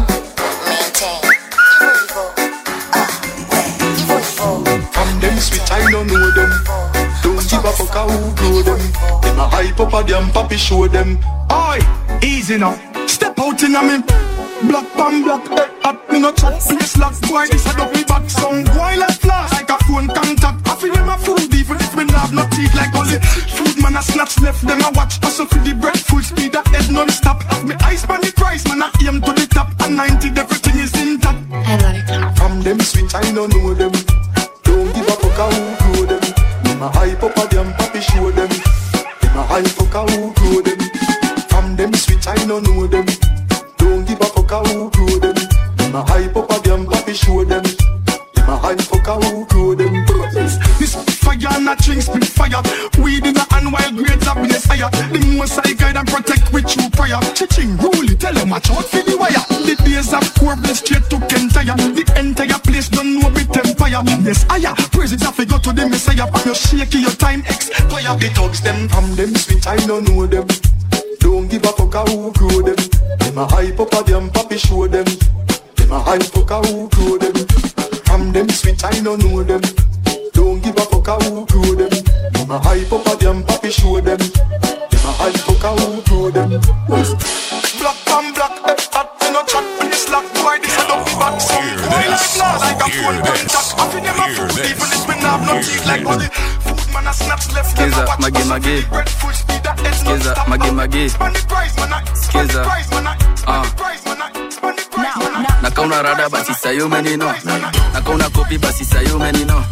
From them switch, I don't know them. Don't give a fuck how who grow them. Them a hype up a damn papi show them. Oi, easy now. Step out in a me. Black pan black, eh, at me no chat. Please lock boy, this a double back. Some boy like flash, like a phone contact. I feel them a food even if me not have no teeth like only food man a snatch left them a watch. Hustle for the bread full speed that head non stop. Me ice pan the price man I aim to the top. And 90 everything is intact. From them switch, I don't know them. Don't give a fuck how who grow them. Them a hype up a damn papi show them. Them a hype fuck how who grow them. From them switch, I don't know them. Don't give a fuck how who grow them. Them a hype up a damn papi show them. Them a hype fuck how who grow them. This fire and a drink spit fire. Weed in the hand while grades happiness higher. The most I guide and protect with true prayer. Chiching rule it, tell them watch out for the wire. The days of Corbin straight to Kentire. The entire place don't know bit empire. Yes, higher. Praises have to go to the Messiah. But you shaky your time expire. The thugs them from them switch, I don't know them. Don't give a fuck how who grow them. Them a hype up a damn papi show them. Them a hype fuck how who grow them. From them switch, I don't know them. Don't give a fuck how who grow them. Them a hype up a damn papi show them. Them a hype fuck how who grow them. Black and black, eh, hot in a chat, please lock boy, this a dopey back. Some boy like law, like a phone contact. I feel them a food, even if me not have no teeth like all the food man a snatch left. them a Skiza, watch. mage Hustle for mage. the bread, full speed, that head non Skiza, stop. mage mage. Spend the price, man, I- spend the Skiza. price, man, I- spend the price, man, I- spend the price, man, I- nakauna rada basi sayo menino nakauna kopi basi sayo menino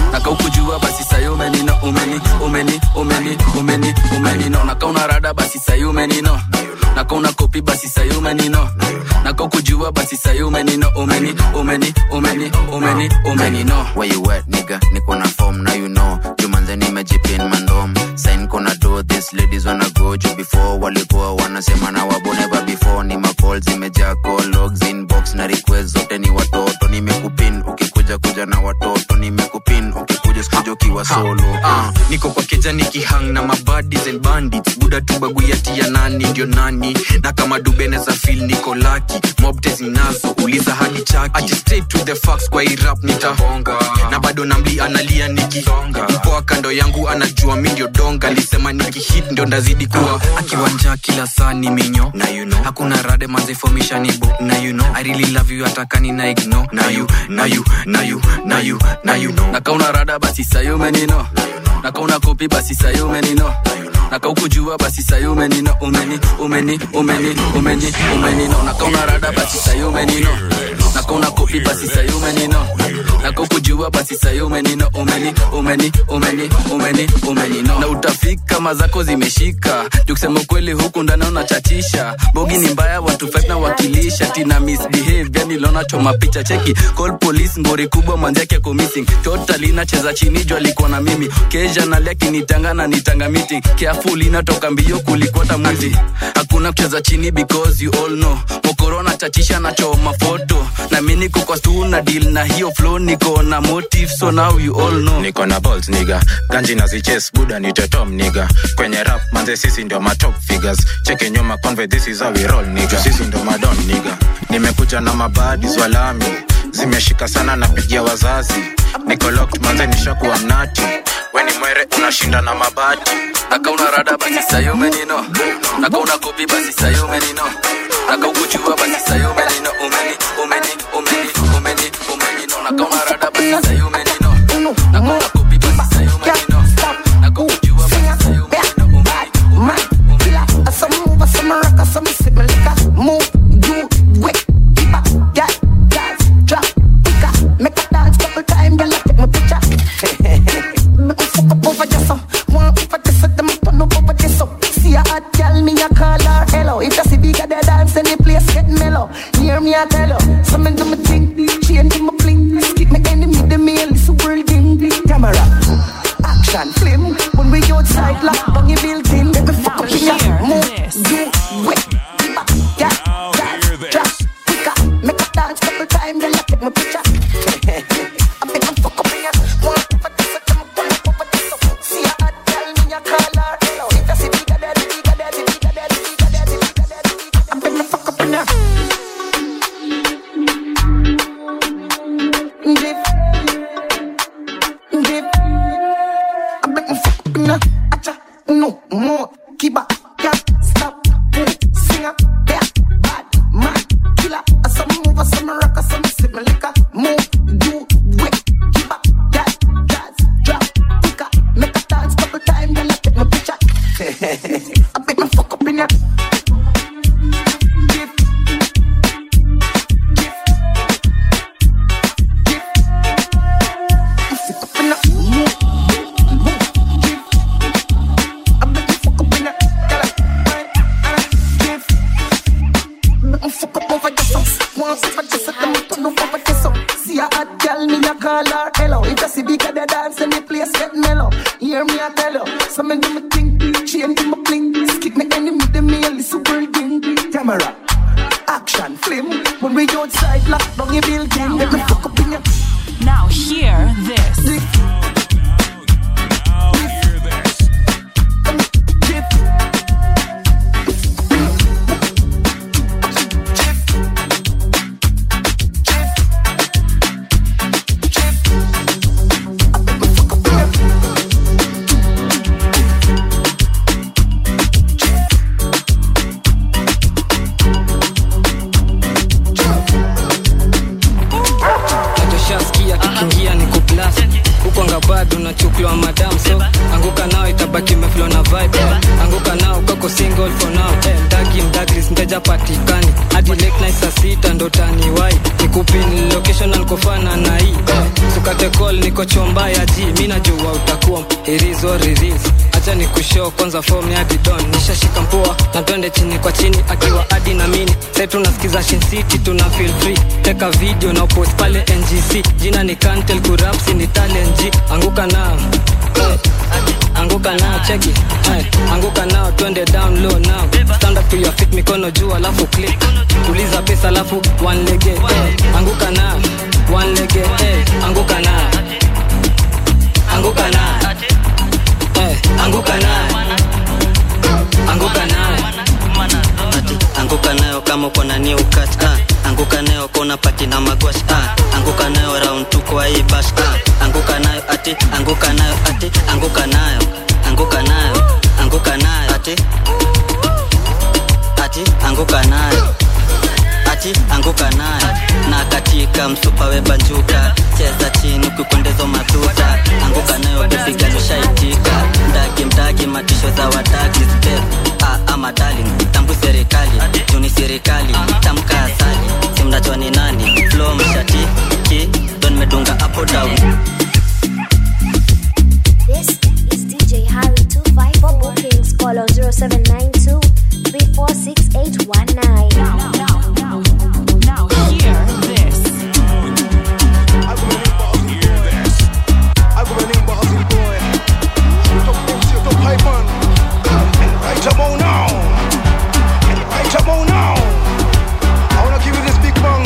nakaukujua basi sayo umenino umeni umeni umeni umeni umenino nakauna rada basi sayo umenino nakauna kopi basi sayo umenino nakaukujua basi sayo umenino umeni umeni umeni umeni umenino where you at nigga niko na form now you know jumanze nimejipin mandom sign kona do this ladies wanna go juu before walikuwa wanasema na wabo never before ni macall zimejaa call logs inbox na request zote ni watoto nimekupin ukikuja kuja na watoto nimekupin ukikuja sikuja ukiwa solo Ah, niko kwa keja nikihang na mabadis and bandits buda tu baguyati ya nani ndio nani na kama dubeneza fil niko laki mobte zinazo uliza hadi chaki Ati straight to the facts kwa irap nitahonga na bado namli analia nikisonga mpoa kando yangu anajua mi ndio donga lisema nikihit ndio ndazidi kuwa akiwanja kila saa ni minyo na you know hakuna rade mazefomisha nibo na you know i really love you atakani na igno na you na you na you na you na you know nakauna rada basi sayo umenino nakauna kopi basi sayo umenino nakaukujua basi sayo umenino umeni umeni umeni umeni umenino nakauna rada basi sayo umenino nakauna kopi basi sayo umenino nakaukujua basi sayo umenino umeni umeni umeni umeni umenino na utafika mazako zimeshika jukusema ukweli huku ndani unachatisha bogi ni mbaya watu fight na wakilisha tina misbehave yani lona choma picha cheki call police ngori kubwa manzake ako missing totally nacheza chini juu alikuwa na mimi kesha nalia kinitanga na nitanga meeting careful inatoka mbio kulikwata mwizi hakuna kucheza chini because you all know mokorona chachisha na choma foto na mi niko kwa stu na deal na hiyo flow niko na motive so now you all know niko na balls niga ganji na ziches buda ni tetom niga kwenye rap manze sisi ndio matop figures cheke nyuma conve this is how we roll niga sisi ndio madon niga nimekuja na mabadis walami zimeshika sana napigia wazazi niko locked manze nishakuwa mnati weni mwere unashinda na mabati nakauna rada basi sayo umenino nakauna kopi basi sayo umenino nakaukujua basi sayo umenino umeni umeni umeni umeni umenino nakauna rada basi sayo umenino nakauna kopi basi sayo umenino nakaukujua basi sayo Hear me, I tell you. Some of them think, change my bling. Skip me enemy, the mail, it's a world thing. Camera, action, film. When we outside, lock down your building. Let me fuck up in your move. Do wet. Yeah, dance, drop, quicker. Make a dance couple time, then I take my picture. I make them fuck up in your one for this, I come up over this. See a hot girl, me a call her. Hello, if I see bigger daddy, bigger daddy, bigger daddy, bigger daddy, bigger daddy. I make them fuck up in your Dip, dip. I make them fuck up in your acha, no more. Keep up, can't stop. Singer, yeah, bad man, killer. I some move, I some rock, I some sip my liquor. Move, do, wait, keep up, that, dance, drop, quicker. Make a dance couple times, then I take my picture. I make them fuck up in your dip, fuck up in your move, move, dip. I make you fuck up in your Make me fuck up over this up. Once if I just set them up, turn up over this up. See a hot girl, me a call her hello. If I see big at the dance and the place get mellow. Hear me, I tell you. Some of them a think, change my bling. Skip me enemy, the mail is super ding. Camera, action, film. When we outside, lock down your building. Make me fuck up in your. Now hear this. nachoshaskia kikiingia ni kuplas huko ngabado nachukuliwa madam so anguka nao itabaki meflo na vibe anguka nao kako single for now eh, mdagi mdagris mteja patikani hadi late night saa sita ndo taniwai nikupin location alikofana na hii eh, usikate call niko chomba ya ji mi najua utakuwa irizo riris acha ni kushow kwanza form ya didon nishashika mpua na twende chini kwa chini akiwa adi na mini sai tunasikiza Shin City tuna feel free teka video na post pale ngc jina ni kantel kurapsi ni talent G anguka nao hey. anguka nao cheki hey. anguka nao twende down low now stand up to your feet mikono juu alafu click tuliza pesa alafu one lege hey. anguka nao one lege hey. anguka nao anguka nao hey. anguka nao anguka nao anguka nayo kama uko na new cut ah. anguka nayo kona pati na magwash ah. anguka nayo round tu kwa hii bash ah. anguka nayo ati anguka nayo ati anguka nayo anguka nayo anguka nayo ati ati anguka nayo ati anguka nayo na katika msupa webanjuka cheza chini ukikwendezo matuta anguka nayo kupigalushaitika mdagi mdagi matisho za wadagi step ah, ama darling tambu serikali juni serikali tamka asali simnajua ni nani flo mshati ki don medunga hapo down This is DJ Harry 25 for bookings. Call on 0792 346819. Now hear this. Right about now. Right about now. I wanna give you this big bang.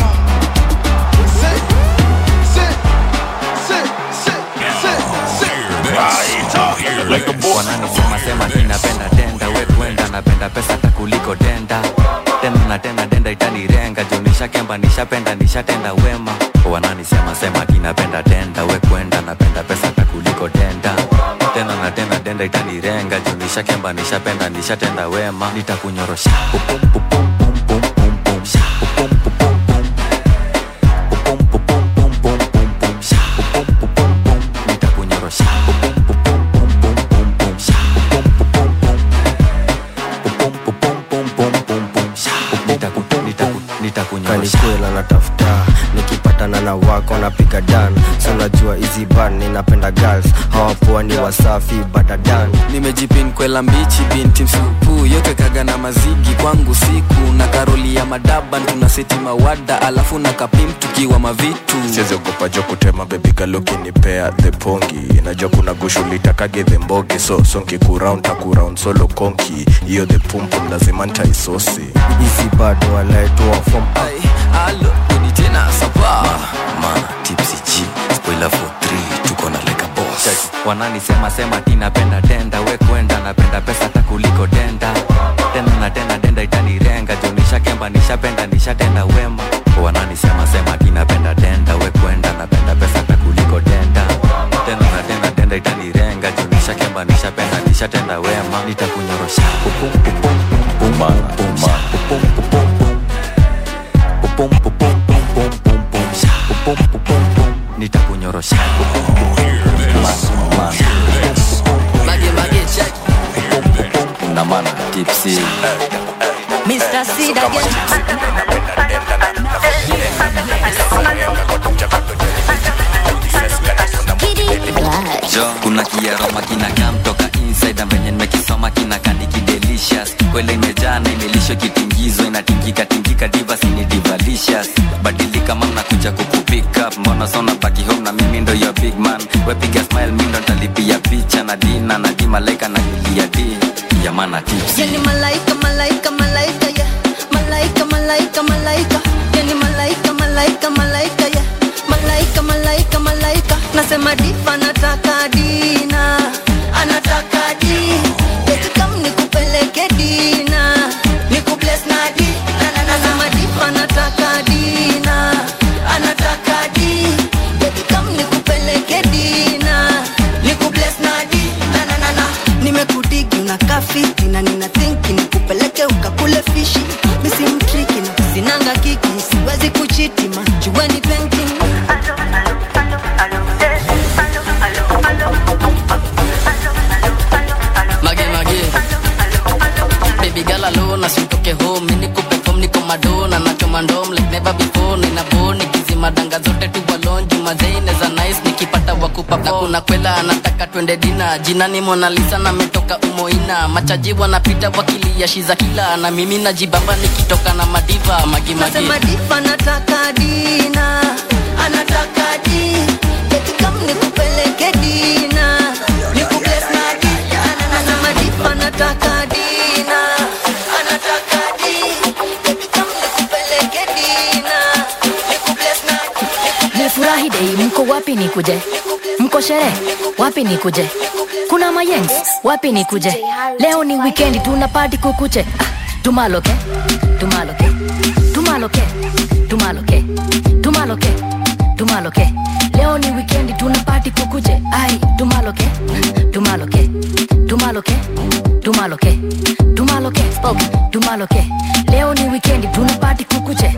Sit, sit, sit, sit, sit, sit. Right up. Like a boy. wananisema sema ninapenda denda we kwenda napenda pesa hata kuliko denda tena na tena denda itanirenga juu nishakemba nishapenda nishatenda wema wananisema sema kinapenda denda we kwenda napenda pesa hata kuliko denda tena na tena denda itanirenga juu nishakemba nishapenda nishatenda wema nitakunyorosha Pupum, pupum, pum, pum, pum, pum. Sha, pupum, pupum, pum. Pupum, pupum, pum, pum, pum, pum. Sha, pupum, pupum, pum. nitakunyorosha Pupum, pupum, pum, pum, pum, pum. Sha, pupum, pupum, pum. Pupum, pupum, pum, pum, pum, pum. Sha, nitaku- nitaku- nitakunyorosha kanikwela natafuta nikipatana na wako napiga dan so najua hizi ban ninapenda girls hawapoa ni wasafi badadan nimejipin kwela mbichi binti msupu yote kaga na mazigi kwangu siku na karoli ya madaban tuna seti mawada alafu na kapim tukiwa mavitu siziogopa jo kutema bebigaloki nipea the pongi najua kuna gushulitakage the mbogi so sonki kuround takuround solo konki hiyo the pumpum lazima ntaisosi hizi bado walaetoa fom alo ni tena sapa mana tipsy g spoiler for 3 tuko na like a boss wananisema sema tinapenda denda we kwenda napenda pesa hata kuliko denda tena na tena denda itanirenga juu nishakemba nishapenda nishatenda wema wananisema sema tinapenda denda we kwenda napenda pesa hata kuliko denda tena na tena denda itanirenga juu nishakemba nishapenda nishatenda wema nitakunyorosha Pupum, pupum, pum, pum, pum, sha, pupum, pupum, pum. Pupum, pupum, pum, pum, pum, pum, sha, pupum, pupum, pum. nitakunyorosha Pupum, pupum, pum, ma, ma. Mage, mage, check. na mana tipsy Mr. Seed again. jo kuna kiaroma kinakaa mtoka inside na venye nimekisoma kinakani kidelicious kwele imejaa na imelisho kitingizo inatingika tingika divas ni divalicious badilika mam nakuja kukupick up mbona sona baki home na mimi ndo your big man wepiga smile mi ndo ntalipia picha na dina na di malaika na julia di yamana tips Yani malaika, malaika, malaika, yeah. Malaika, malaika, malaika. Yani malaika, malaika, malaika, yeah. Malaika, malaika, malaika. Nasema diva anataka dina, anataka di. Eti kam nikupeleke dina, nikubless na di. Na, na, na, Nasema diva anataka dina, anataka di. Eti kam nikupeleke dina, nikubless na di. Na, na, na, na. Nimekudigi unakaa fiti na nina thinki nikupeleke ukakule fishi misi mtriki na sinanga kiki siwezi kuchiti majueni painting Mage, mage. Baby girl alone, asitoke home. Mimi niko perform, niko madona na choma ndom like never before. Nina bone nikizima danga zote tu balon. Juma Zayn is a nice, niki na kwela anataka twende dina jinani monalisa na metoka umoina machaji wanapita wakilia shiza kila na mimi najibamba nikitoka na madiva magimagi Nasema diva anataka dina anataka di eti kam nikupeleke dina nikubless na di anasema diva anataka dina anataka di eti kam nikupeleke dina nikubless na nifurahi dei mko wapi nikuje mko sherehe wapi nikuje kuna mayengs wapi nikuje leo ni wikendi tuna pati kukuche ah, tumaloke tumaloke tumaloke tumaloke tumaloke tumaloke leo ni wikendi tuna pati kukuche ai tumaloke tumaloke tumaloke tumaloke tumaloke spoke tumaloke leo ni wikendi tuna pati kukuche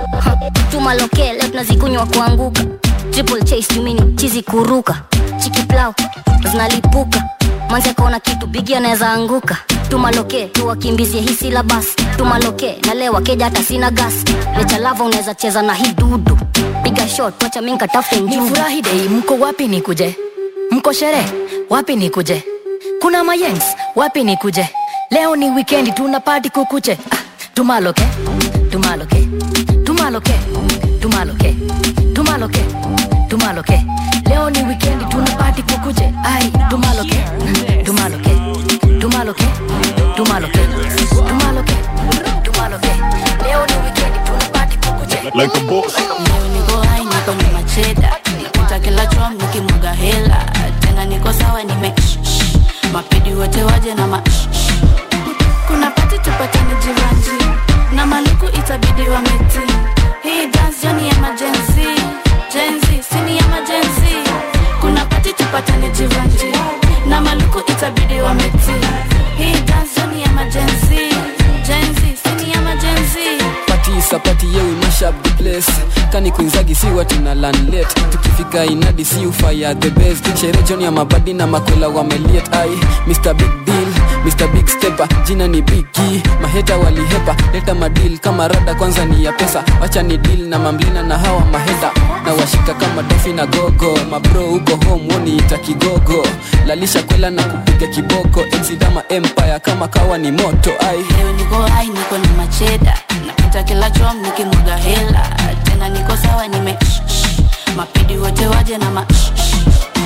tumaloke leo tunazikunywa kuanguka triple chase jumini chizi kuruka chiki plau zinalipuka manzi akaona kitu bigi anaweza anguka tumaloke tuwakimbizie hii silabas tumaloke na leo wakeja hata sina gas lechalava unaweza cheza na hii dudu piga shot wacha mi nkatafute njugu nifurahi dei mko wapi nikuje mko sherehe wapi nikuje kuna mayengs wapi nikuje leo ni wikendi tuna pati kukuche ah, tumaloke tumaloke tumaloke tumaloke tumaloke tumaloke leo ni wikendi tuna pati kukuche ai tumaloke tumaloke tumaloke tumaloke tumaloke tumaloke leo ni wikendi tuna pati kukuche like a boss. Leo niko hai niko na macheda napita kila chom nikimwaga hela tena niko sawa nime shh, shh. mapedi wote waje na ma shh, shh. kuna pati tupatane jivanji na maluku itabidi wameti hii dance joni emergency jenzi sini emergency kuna pati tupatane jivanji na maluku itabidi wameti hii dance joni emergency jenzi sini emergency pati sapati ye we mash up the place kani kuinzagi si watu na lanlet tukifika inadi si ufaya the best shere joni ya mabadi na makwela wameliet ai mr big deal mr big stepper jina ni bigi maheta walihepa leta madil kama rada kwanza ni ya pesa wacha ni deal na mamlina na hawa maheta na washika kama dofi na gogo mabro huko home woniita kigogo lalisha kwela na kupiga kiboko exidama empire kama kawa ni moto ai leo niko hai niko na macheda napita kila chom nikimwaga hela tena niko sawa nime shh, shh. mapidi wote waje na ma shh, shh.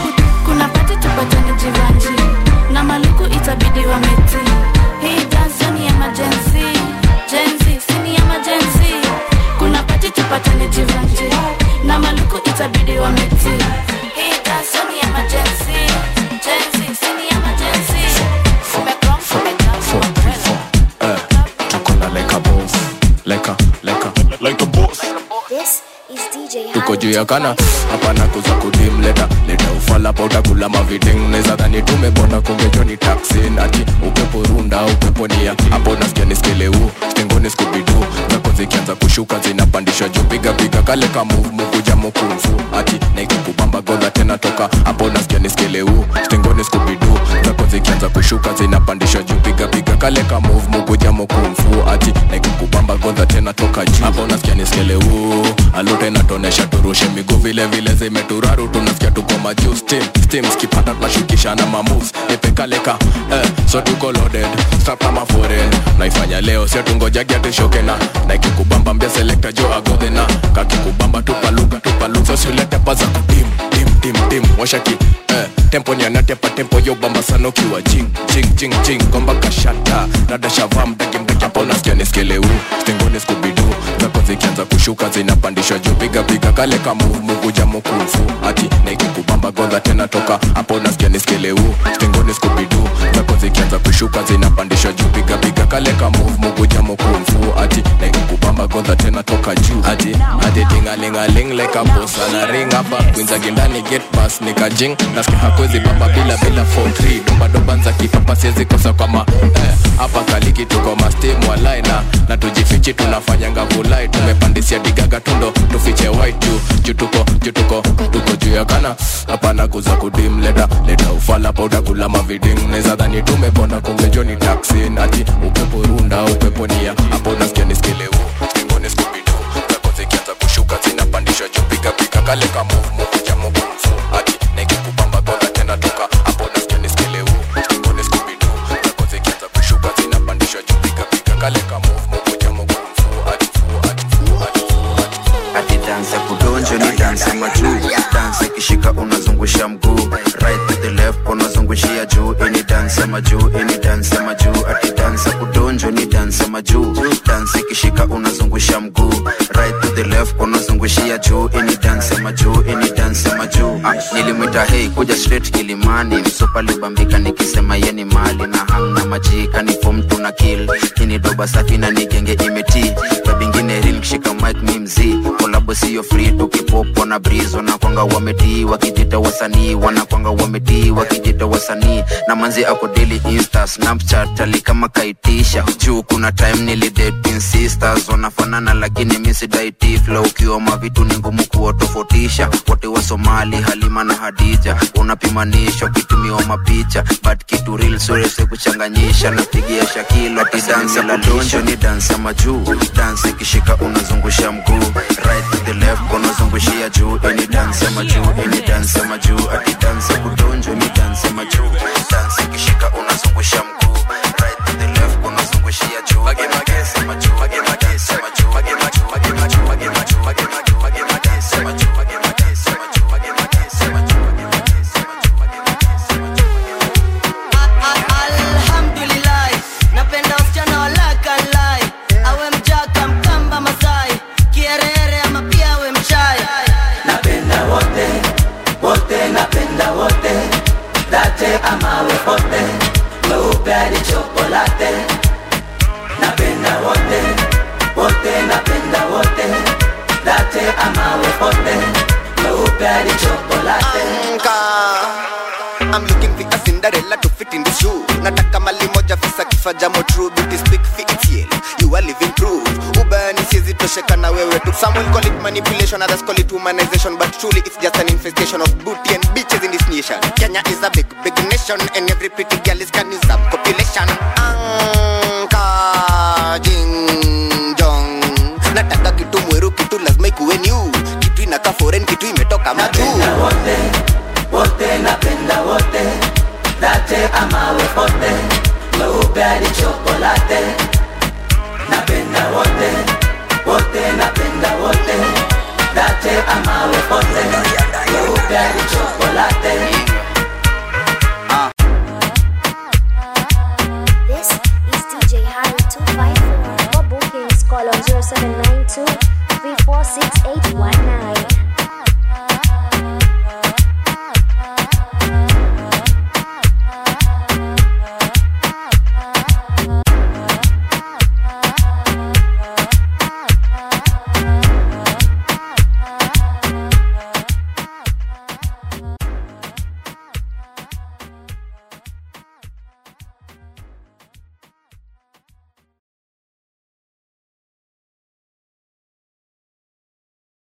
kuna pati tupatane jivanji na maluku itabidi wameti hii dance ni emergency jenzi sini emergency kuna pati tupatane jivanji na maluku itabidi wameti hii dance ni emergency jenzi sini emergency Umekrom, umekrom, Eh, tuko na like a boss. Like a, like a, like a boss. This is DJ tuko juu ya kana hapana kuza kudim leta leta ufala pa utakula maviding neza dhani tumebonda kumbejo ni taxi ati upepo runda upepo nia hapo nasikia niskeleu stengoni skubidu zako zikianza kushuka zinapandishwa juu piga piga kale ka move mukuja mukumfu ati naikukubamba godha tena toka hapo nasikia niskeleu stengoni skubidu zako zikianza kushuka zinapandishwa juu piga piga kale ka move mukuja mukumfu ati naikukubamba godha tena toka juu hapo nasikia niskeleu alute natonesha turushe miguu vile vile zimeturaru tunasikia tuko majuu steam steam skipata tunashukisha na mamoves nipekaleka eh, so tuko loaded strap kama foreign naifanya leo sio tungojagi atushoke na naikikubamba mbia selekta jo agodhe na kakikubamba tupaluka tupaluka so siulete paza kudim dim dim dim washaki eh, tempo nyanatepa tempo yo bamba sana ukiwa jing jing jing jing gomba kashata rada shava mdagi mdagi hapo nasikia niskeleu stengoni skubidu zako zikianza kushuka zinapandishwa juu piga piga kale ka move mukuja mukufu ati naikikubamba godha tena toka hapo nasikia niskeleu stengoni skubidu zako zikianza kushuka zinapandishwa juu piga piga kale ka move mukuja mukufu ati naikikubamba godha tena toka juu ati ati tingalingaling like a boss ana ring hapa kwinzagi ndani get pass nikajing nasikia hakwezi bamba bila bila 43 domba domba nza kipapa siwezi kosa kwa ma eh, hapa kaliki tuko mastim walai na na tujifichi tunafanya ngavulai tumepandisia digaga tundo tufiche white juu juu tuko juu tuko tuko juu ya kana hapana kuza kudim leta leta ufala pa utakula maviding neza dhani tumebonda kumbe joni taxi ati upepo runda upepo nia hapo nasikia niskeleu stengoni skubidu zako zikianza kushuka zinapandishwa juu piga piga kale ka move mukuja mukumfu ati naikikubamba godha ni dansi ya majuu ati dansi ya kudonjo ni dansi ya majuu dansi ikishika unazungusha mguu right to the left unazungushia juu ini dansi ya majuu ini dansi ya majuu ah, nilimwita hei kuja straight kilimani msupa libambika nikisema yeni mali na hamna majika ni fom tuna kill kini doba safi na nigenge imeti babingine ril kishika mike mi mzii kolabo siyo free tukipopo na breeze wanakwanga wametii wakijita wasanii wanakwanga wametii wakijita wasanii na manzi ako daily insta snapchat ali kama kaitisha juu kuna time nilidating sisters wanafanana lakini misidaiti flow ukiwa mavitu ni ngumu kuwatofautisha wote wa somali halima na hadija unapimanisha ukitumiwa mapicha but kitu real surese kuchanganyisha napigia shakilo ati dansi ya kudonjo ni dansi ya majuu dansi ikishika unazungusha mguu right to the left unazungushia juu ini dansi ya majuu ini dansi ya majuu ati dansi ya kudonjo ni dansi ya majuu dansi ikishika unazungusha mguu right to the left unazungushia juu ini dansi ya majuu ini dansi ya majuu ini dansi ya majuu ini dansi ya majuu ini dansi ya majuu ini dansi ya majuu alhamdulillah napenda wasichana walakalai awe mjaka mkamba masai kierere ama pia awe mchai napenda wote wote napenda wote date amawe pote weupe hadi chokolate napenda wote wote napenda wote date amawe pote weupe hadi chokolate I'm looking for a Cinderella to fit in the shoe. Nataka mali moja fisa kifa jamo true beauty speak for it You are living proof. Ubani siezi tosheka na wewe tu. Some will call it manipulation, others call it humanization, but truly it's just an infestation of booty and bitches in this nation. Kenya is a big, big nation, and every pretty girl is can use up population. Anka jing jong. Nataka kitu mweru, kitu lazima ikuwe new. Kitu inaka foreign, kitu imetoka majuu. wote napenda wote date amawe pote weupe hadi chokolate napenda wote wote napenda wote date amawe pote weupe hadi chokolate